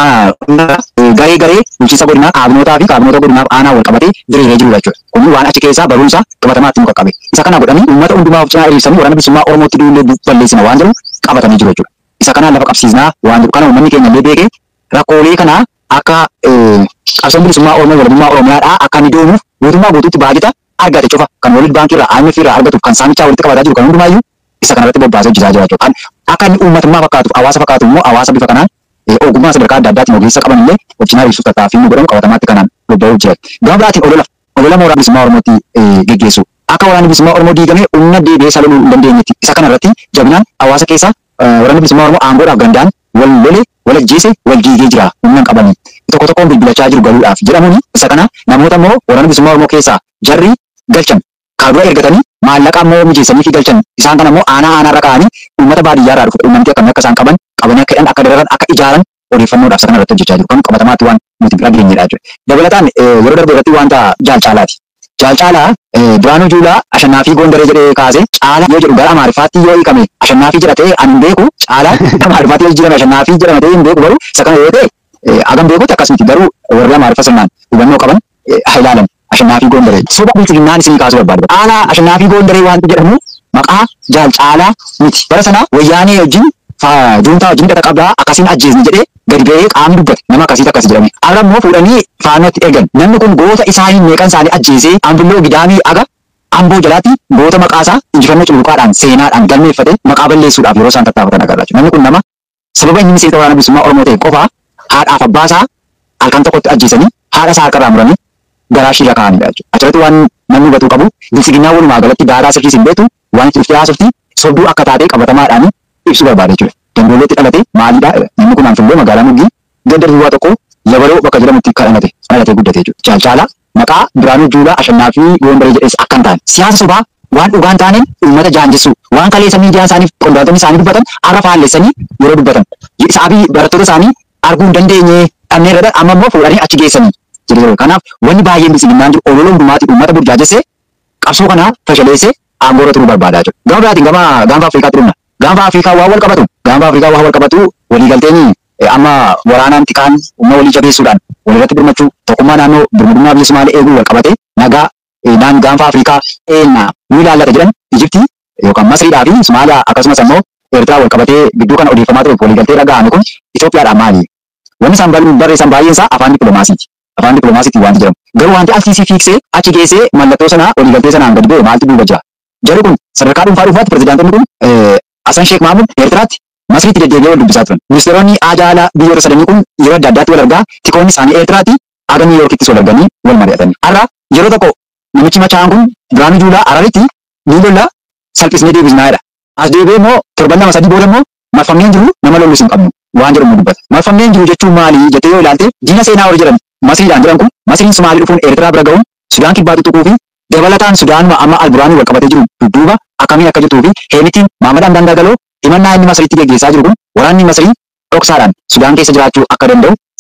garee garee bulchiinsa godinaa kaabinootaa fi kaabinoota godinaaf aanaa wal qabatee diriiree jiru jechuudha. Kuni waan achi keessaa barumsa qabatamaatti nu qaqqabe. Isa kana godhanii uummata hundumaa of cinaa hiriirsanii waraana bilisummaa Oromootti duullee balleessina waan jedhu qabatanii jiru jechuudha. Isa kanaan lafa qabsiisnaa waan jedhu kana uummanni keenya illee beekee rakkoolee kana akka qabsoon bilisummaa Oromoo walabummaa Oromiyaadhaa akka inni deemuuf guutummaa guutuutti baajata argate cufa kan World Bank irraa IMF irraa argatuuf kan saamichaa walitti qabataa jiru kan hundumaayyuu isa kanarratti bobbaasee hojjetaa jira jechuudha. Kan akka inni uummatummaa fakkaatuuf hawaasa fakkaatu immoo hawaasa bifa kanaan ogummaa sadarkaa adda addaatiin ogeessa qaban illee wajjin hariirsuuf tattaaffii nu godhamu qabatamaatti kanaan bobba'uu jira. Gama biraatiin olola olola mooraa bilisummaa Oromootti geggeessu. Akka waraanni bilisummaa Oromoo diigamee humna deebi'ee saloluu hin dandeenyetti isa kanarratti jabinaan hawaasa keessa waraanni bilisummaa Oromoo aangoodhaaf gandaan wal lole wal ajjeese wal diigee jira humna hin qabanii. Tokko tokkoon bilbilachaa jiru galuudhaaf jedhamuuni isa kana namoota immoo waraana bilisummaa Oromoo keessaa jarri galchan kaadura ergatanii maallaqa immoo mijeessanii fi galchan isaan kana immoo aanaa aanaarra kaa'anii uummata baadiyyaarraa dhufu uummanni akkamii akka isaan qaban qabanii akka hidhan akka dararan akka ijaaran odeeffannoodhaaf isa kanarratti hojjechaa jiru kan qabatamaatti waan nuti bira geenyedha jechuudha. Dabalataan yeroo darbe irratti wanta jaalcaalaati. Jaalcaalaa Biraanuu Juulaa Ashannaa fi Gondaree jedhee kaase caala yoo jedhu gara Amaariffaatti yoo hiikame Ashannaa fi jedhatee ani hin beeku caala Amaariffaatti yoo jijjiirame Ashannaa fi jedhamatee hin beeku garuu isa kana yoo ta'e agam beekutti akkas miti garuu warri Amaariffa sirnaan hubannoo qaban haa ilaalan. Ashannaa fi Gondaree. Soba bilchiginnaan isinii kaasuu barbaadu. Caalaa Ashannaa fi Gondaree wanti jedhamu maqaa jaalcaalaa miti. Bara sana wayyaanee wajjin juuntaa wajjin hidhata qabdaa akkasiin ajjeesni jedhee gadi ba'ee qaamni dubbate nama akkasiitu akkas jedhame. Arra immoo fuudhanii faanootti ergan. Namni kun goota isaanii meeqan isaanii ajjeesee ambilloo gidaamii aga amboo jalaatti goota maqaasaa injifannoo cululuqaadhaan seenaadhaan galmeeffate maqaa balleessuudhaaf yeroo isaan tattaafatan agarra. Namni kun nama sababa inni miseensa waraana bilisummaa Oromoo ta'e qofaa haadhaaf abbaasaa halkan tokkotti ajjeesanii haadha isaa harkarraa muranii garaa ishii irra kaa'anidha jechuudha. Achirratti waan namni hubatuu qabu bilchiginnaa walumaa galatti daaraa sirriis hin beektu waan itti dhuftee haasofti sobduu akka taatee qabatamaadhaan ibsuu barbaada jechuudha. Dambooleetti dhalate maalidha namni kun anfillee magaalaa Muggii ganda duwwaa tokko yabaloo bakka jedhamutti kadhanate dhalatee guddate jechuudha. Jaalcaalaa maqaa Biraanuu Juulaa Ashannaa fi Gondaree jedhees akka hin taane siyaasa sobaa waan dhugaa hin taaneen uummata jaanjessu waan kaleessa miidiyaa isaaniif qondaaltonni isaanii dubbatan har'a faallessanii yeroo dubbatan saabii barattoota isaanii arguu hin dandeenye dhabnee irra amma immoo fuudhanii achi geessanii jiru. Kanaaf wanni baay'een bilchiginnaan jiru olola hundumaatti uummata burjaajessee qabsoo kana fashaleessee aangoorra turuu barbaadaa jiru. Gama biraatiin gama gaanfa Afrikaatti dhumna. Gaanfa Afrikaa waa wal qabatu. Gaanfa Afrikaa waa wal qabatu waliigalteen amma waraanaan xiqqaan humna walii jabeessuudhaan walirratti birmachuu tokkummaa naannoo birmadummaa bilisummaa eeguu wal qabate nagaa naan gaanfa Afrikaa eenna ni ilaallata jedhan Ijiptii yookaan Masriidhaa fi Somaaliyaa akkasumas immoo Eertiraa wal qabatee gidduu kana odeeffamaa ture waliigaltee dhaga'ame kun Itoophiyaadhaan maali? Wanni isaan barreessan baay'een isaa afaan dippiloomaasiiti. Afaan dippiloomaasiitiin wanti jedhamu. Garuu wanti alsiisii fiiksee achi geessee mallattoo sanaa waliigaltee sanaan gadi bu'e maaltu duuba jira? Jarri kun sadarkaa dhuunfaa dhuunfaatti pirezidaantonni kun Hasan Sheekh Mahamud Eertiraatti Masriitti deddeebi'ee wal dubbisaa turan. Ministeeronni ajaa'ilaa biyyoota sadanii kun yeroo adda addaatti wal argaa tikoonni isaanii Eertiraatti aga Niw Yoorkittis wal arganii wal mari'atanii. Har'a yeroo tokko namichi machaa'an kun Biraanuu Juulaa Hararitti ni lolla salphisnee deebisnaadha. As deebi'ee immoo torban lama sadii booda immoo marfamneen jiru nama lollus hin qabnu waan jedhamu dubbata. Marfamneen jiru jechuun maali jettee yoo ilaalte diina seenaa warri jedhan Masriidhaan jedhan kun Masriin Sumaalii dhufuun Eertiraa bira ga'uun Sudaan kibbaa tuquu fi dabalataan Sudaanuma amma Alburaanii wal qabatee jiru dudduuba akkamiin akka jirtuu fi Heemitiin Maamad Hamdaan Daagaloo himannaa inni Masriitti geggeessaa jiru kun waraanni Masrii dhoksaadhaan Sudaan keessa jiraachuu akka danda'u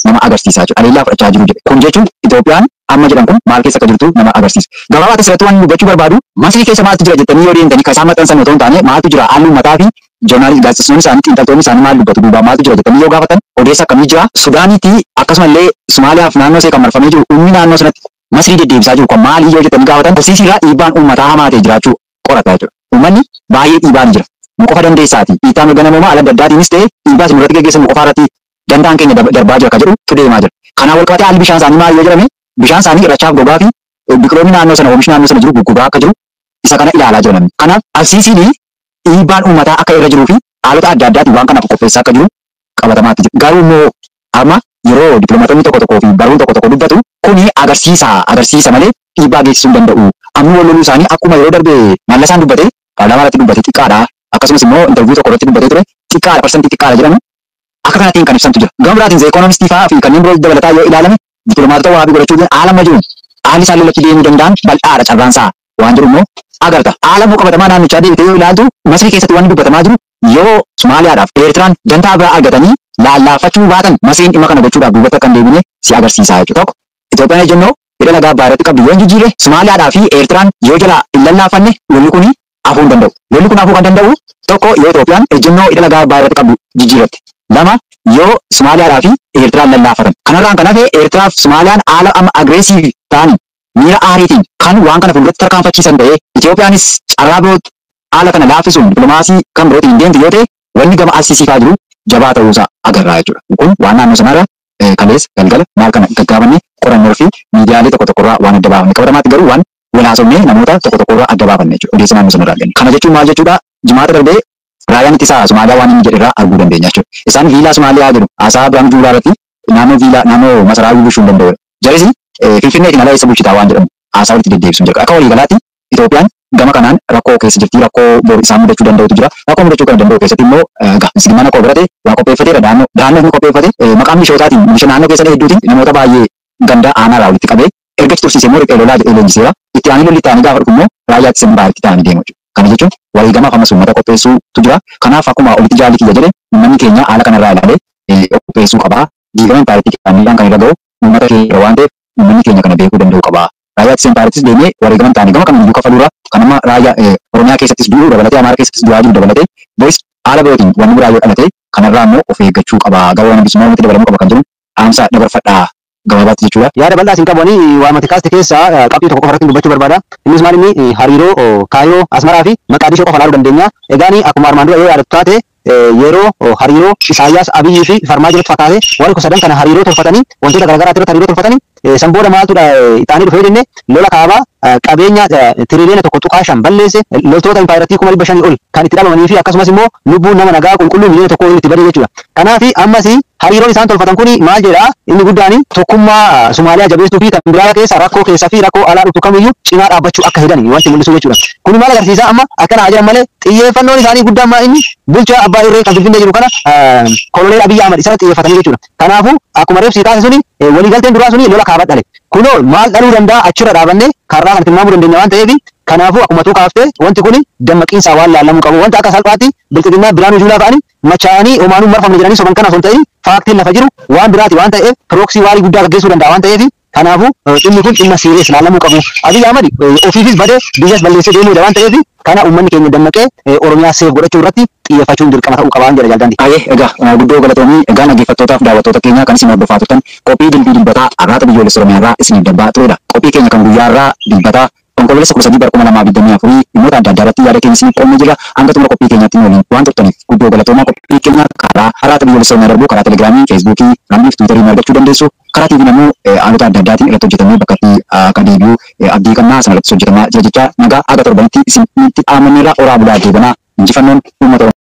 nama agarsiisaa jechuudha. Haleellaa fudhachaa jiru jedhe. Kun jechuun Itoophiyaan amma jedhan kun maal keessa akka jirtu nama agarsiisa. Gabaabaa asirratti waan dubbachuu barbaadu Masrii keessa maaltu jira jettanii yoo deemtanii kan isaan maxxansan otoo hin taane maaltu jira halluu mataa fi joornaalisti gaazexeessonni isaanii xiinxaltoonni isaanii maal dubbatu duubaa maaltu jira jettanii yoo gaafatan odeessa akkamii jira Sudaaniitti akkasumallee Somaaliyaaf naannoo ishee kan marfamee jiru uumni naannoo sanatti Masrii deddeebisaa jiru kan maalii yoo jettanii gaafatan horsiisirraa dhiibbaan uummataa hamaa ta'e jiraachuu qorata jechuudha. Uummanni baay'ee dhiibaan jira. Nu qofa dandeessaati. Dhiibbaa mirga namoomaa ala adda addaatiinis ta'e dhiibbaa isin irratti geggeessamu qofa irratti danda'an keenya darbaa jira ka jedhu tu deemaa jira. Kanaaf wal qabatee haalli bishaan isaanii maal yoo jedhame bishaan isaanii irrachaaf gogaa fi biqiloonni naannoo sana oomishni naannoo sana jiru guggugaa akka jiru isa kana ilaalaa jira namni. Kanaaf alsiisiin dhiibbaan uummataa akka irra jiruu fi haalota adda addaatiin waan kanaaf qopheessaa akka jiru qabatamaatti jira. Garuu immoo amma yeroo dippiloomaatonni tokko tokkoo fi baruun tokko tokko dubbatu kuni agarsiisa agarsiisa malee dhiibbaa geessisuu hin danda'u. Amma wal loluu isaanii akkuma yeroo darbe mallasaan dubbate paarlaamaa irratti dubbate xiqqaadha. Akkasumas immoo intarviiyuu tokko irratti dubbatee ture xiqqaadha parsantii xiqqaadha jedhamu akka kanaatiin kan ibsamtu jira. Gama biraatiin zee ikoonomistii fa'aa fi kanneen biroo dabalataa yoo ilaalame dippiloomaatota waa godhachuu haala amma jiru haalli isaan lolatti deemuu danda'an bal'aadha carraan isaa waan jiru immoo agarta. Haala immoo qabatamaa naannichaa deebitee yoo ilaaltu Masrii keessatti waan dubbatamaa jiru yoo Somaaliyaadhaaf Eertiraan dantaa biraa argatanii laallaafachuu baatan Masriin dhimma kana gochuudhaaf duubatti akka hin deebine si agarsiisa jechuudha. Tokko Itoophiyaan ejjennoo hidha lagaa abbaa irratti qabdu yoo hin jijjiirre Somaaliyaadhaa fi Eertiraan yoo jalaa hin lallaafanne lolli kuni hafuu hin danda'u. Lolli kun hafuu kan danda'u tokko yoo Itoophiyaan ejjennoo hidha lagaa abbaa irratti qabdu jijjiirratti. Lama yoo Somaaliyaadhaa fi Eertiraan lallaafatan. Kanarraan kan hafe Eertiraa fi Somaaliyaan haala amma agreesiivii ta'anii miira aariitiin kan waan kana fuulduratti tarkaanfachiisan ta'ee Itoophiyaanis carraa biroo haala kana laaffisuun dippiloomaasii kan birootiin hin deemtu yoo ta'e wanni gama alsiisii jiru jabaa ta'uusaa agarraa jechuudha. Kun waan naannoo sanarra kalees galgala maal kana gaggaabanne qorannoo fi miidiyaalee tokko tokkorraa waan adda baafanne qabatamaatti garuu waan walaasofnee namoota tokko tokkorraa adda baafanne jechuudha. Odeessa naannoo sanarraa arganne. Kana jechuun maal jechuudha? Jimaata darbee raayyaan ittisaa Somaaliyaa waan inni jedherraa arguu dandeenya jechuudha. Isaan viilaa Somaaliyaa jedhu haasaa Birhaan Juulaa irratti naannoo viilaa naannoo masaraa bulchuu hin danda'u. Jarisi Finfinneetiin ala eessa bulchitaa waan jedhamu haasaa walitti deddeebisuun jira. Akka waliigalaatti Itoophiyaan gama kanaan rakkoo keessa jirti rakkoo bor isaan mudachuu danda'utu jira rakkoo mudachuu kan danda'u keessatti immoo mislimana koo birate waa qopheeffateera daannoo daannoo inni qopheeffate maqaan mishootaatiin misha naannoo keessa hedduutiin namoota baay'ee ganda aanaa irraa walitti qabee erga tursiisee immoo riphee lolaa jedhee leenjiseera itti aanee lolli ta'anii gaafa dhufu immoo raayyaa ittisa biyyaa itti ta'anii deemu jechuudha. Kana jechuun walii gama famas uummata qopheessuutu jira. Kanaaf akkuma olitti jaalli kiyya jedhe uummanni keenya haala kanarraa ilaalee qopheessuu qabaa. Diigama impaayiritii qaamniidhaan kan irra ga'u uummata keenya waan ta'eef uummanni keenya kana beekuu danda'u qabaa. raayyaa ittisa impaayiritis deemee wareegama ta'anii gama kamiyyuu kafaluura kan amma raayyaa Oromiyaa keessattis du'uu dabalatee Amaaraa keessattis du'aa jiru dabalatee boris haala birootiin wanni biraa yoo dhalate kanarraa immoo of eeggachuu qaba. Gabaa waan bilisummaa uummata dabalamuu qaba kan jedhu dhaamsa dabarfadhaa gabaabaatti jechuudha. Yaada bal'aa isin qabanii waamati kaaste keessaa qabxii tokko qofa irratti dubbachuu barbaada. Innis maal inni hariiroo Kaayiroo, Asmaraa fi Maqaadishoo qofa ilaaluu dandeenya. Egaan akkuma armaan dura yoo yaadatu taate yeroo hariiroo Isaayyaas Abiyyii fi Farmaajooti fakkaate warri kun sadan kana hariiroo tolfatanii wantoota garaagaraa irratti hariiroo tolfatanii san booda maaltudha ixaanii dhufee jenne lola kaabaa qabeenya tiriliyoona tokko tuqaa shan balleesse loltoota impaayiratii kuma dhibba shanii ol kan itti dhabamanii fi akkasumas immoo lubbuun nama nagaa qulqulluu miliyoona tokko itti badee jechuudha. Kanaaf ammas hariiroon isaan tolfatan kun maal jedha inni guddaan tokkummaa Somaaliyaa jabeessuu fi kan biraa keessa rakkoo keessaa fi rakkoo alaa dhuftu kamiyyuu cinaa dhaabbachuu akka hedan wanti mul'isu jechuudha. Kun maal agarsiisa amma akkana haa jedhan malee xiyyeeffannoon isaanii guddaan maa inni bulchaa abbaa irree kan finfinnee jiru kana koloneel Abiyyi Ahmad isarratti xiyyeeffatanii jechuudha. Kanaafuu akkuma reefsi taasise suni waliigalteen duraa suni lola kaabaa dhale. Kunoo maal dhaluu danda'a achirra dhaabannee karraa kan tilmaamuu dandeenya waan ta'eef kanaafuu akkuma tuu kaaftee wanti kun dammaqiinsaa waan laallamuu qabu wanta akka salphaatti bilxiginnaa biraanuu juulaa fa'anii machaa'anii homaanuu marfamne jedhanii soban kana osoo hin ta'in faaktiin lafa jiru waan biraati waan ta'eef pirooksii waarii guddaa gaggeessuu danda'a waan ta'eef kanaafuu dhimmi kun dhimma siiriyees laallamuu qabu. Abiyyi Ahmad ofiifis badee biyyas balleessee deemuudha waan ta'eef kana uummanni keenya dammaqee Oromiyaa seef godhachuu irratti xiyyeeffachuun dirqama ta'uu qaba jedha jaalladhi. Baay'ee egaa guddoo galatoomii egaa dhaggeeffattootaaf daawwattoota keenya kan isin hordofaa turtan qophii dilbii dilbataa arraata biyyoolessa Oromiyaa irraa isiniif darbaa turedha. Qophii keenya kan guyyaa irraa dilbataa konkololessa kudha sadii bara kuma lamaa digdamii afurii dhimmoota adda addaa irratti yaada keenya isiniif qoonnee jira. Hanga xumura qophii keenyaatti waliin waan turtaniif guddoo galatoomaa qophii keenya karaa arraata biyyoolessa Oromiyaa darbuu karaa telegiraamii, feesbuukii, raambii fi tiwiitarii argachuu dandeessu. Karaa tiiviin immoo haalota adda addaatiin irratti hojjetamee bakka itti akka deebi'u abdii qabnaa sana irratti hojjetamaa jira jecha nagaa aga torbanitti isinitti dhaamanneerra oraa bulaa deebanaa injifannoon uummata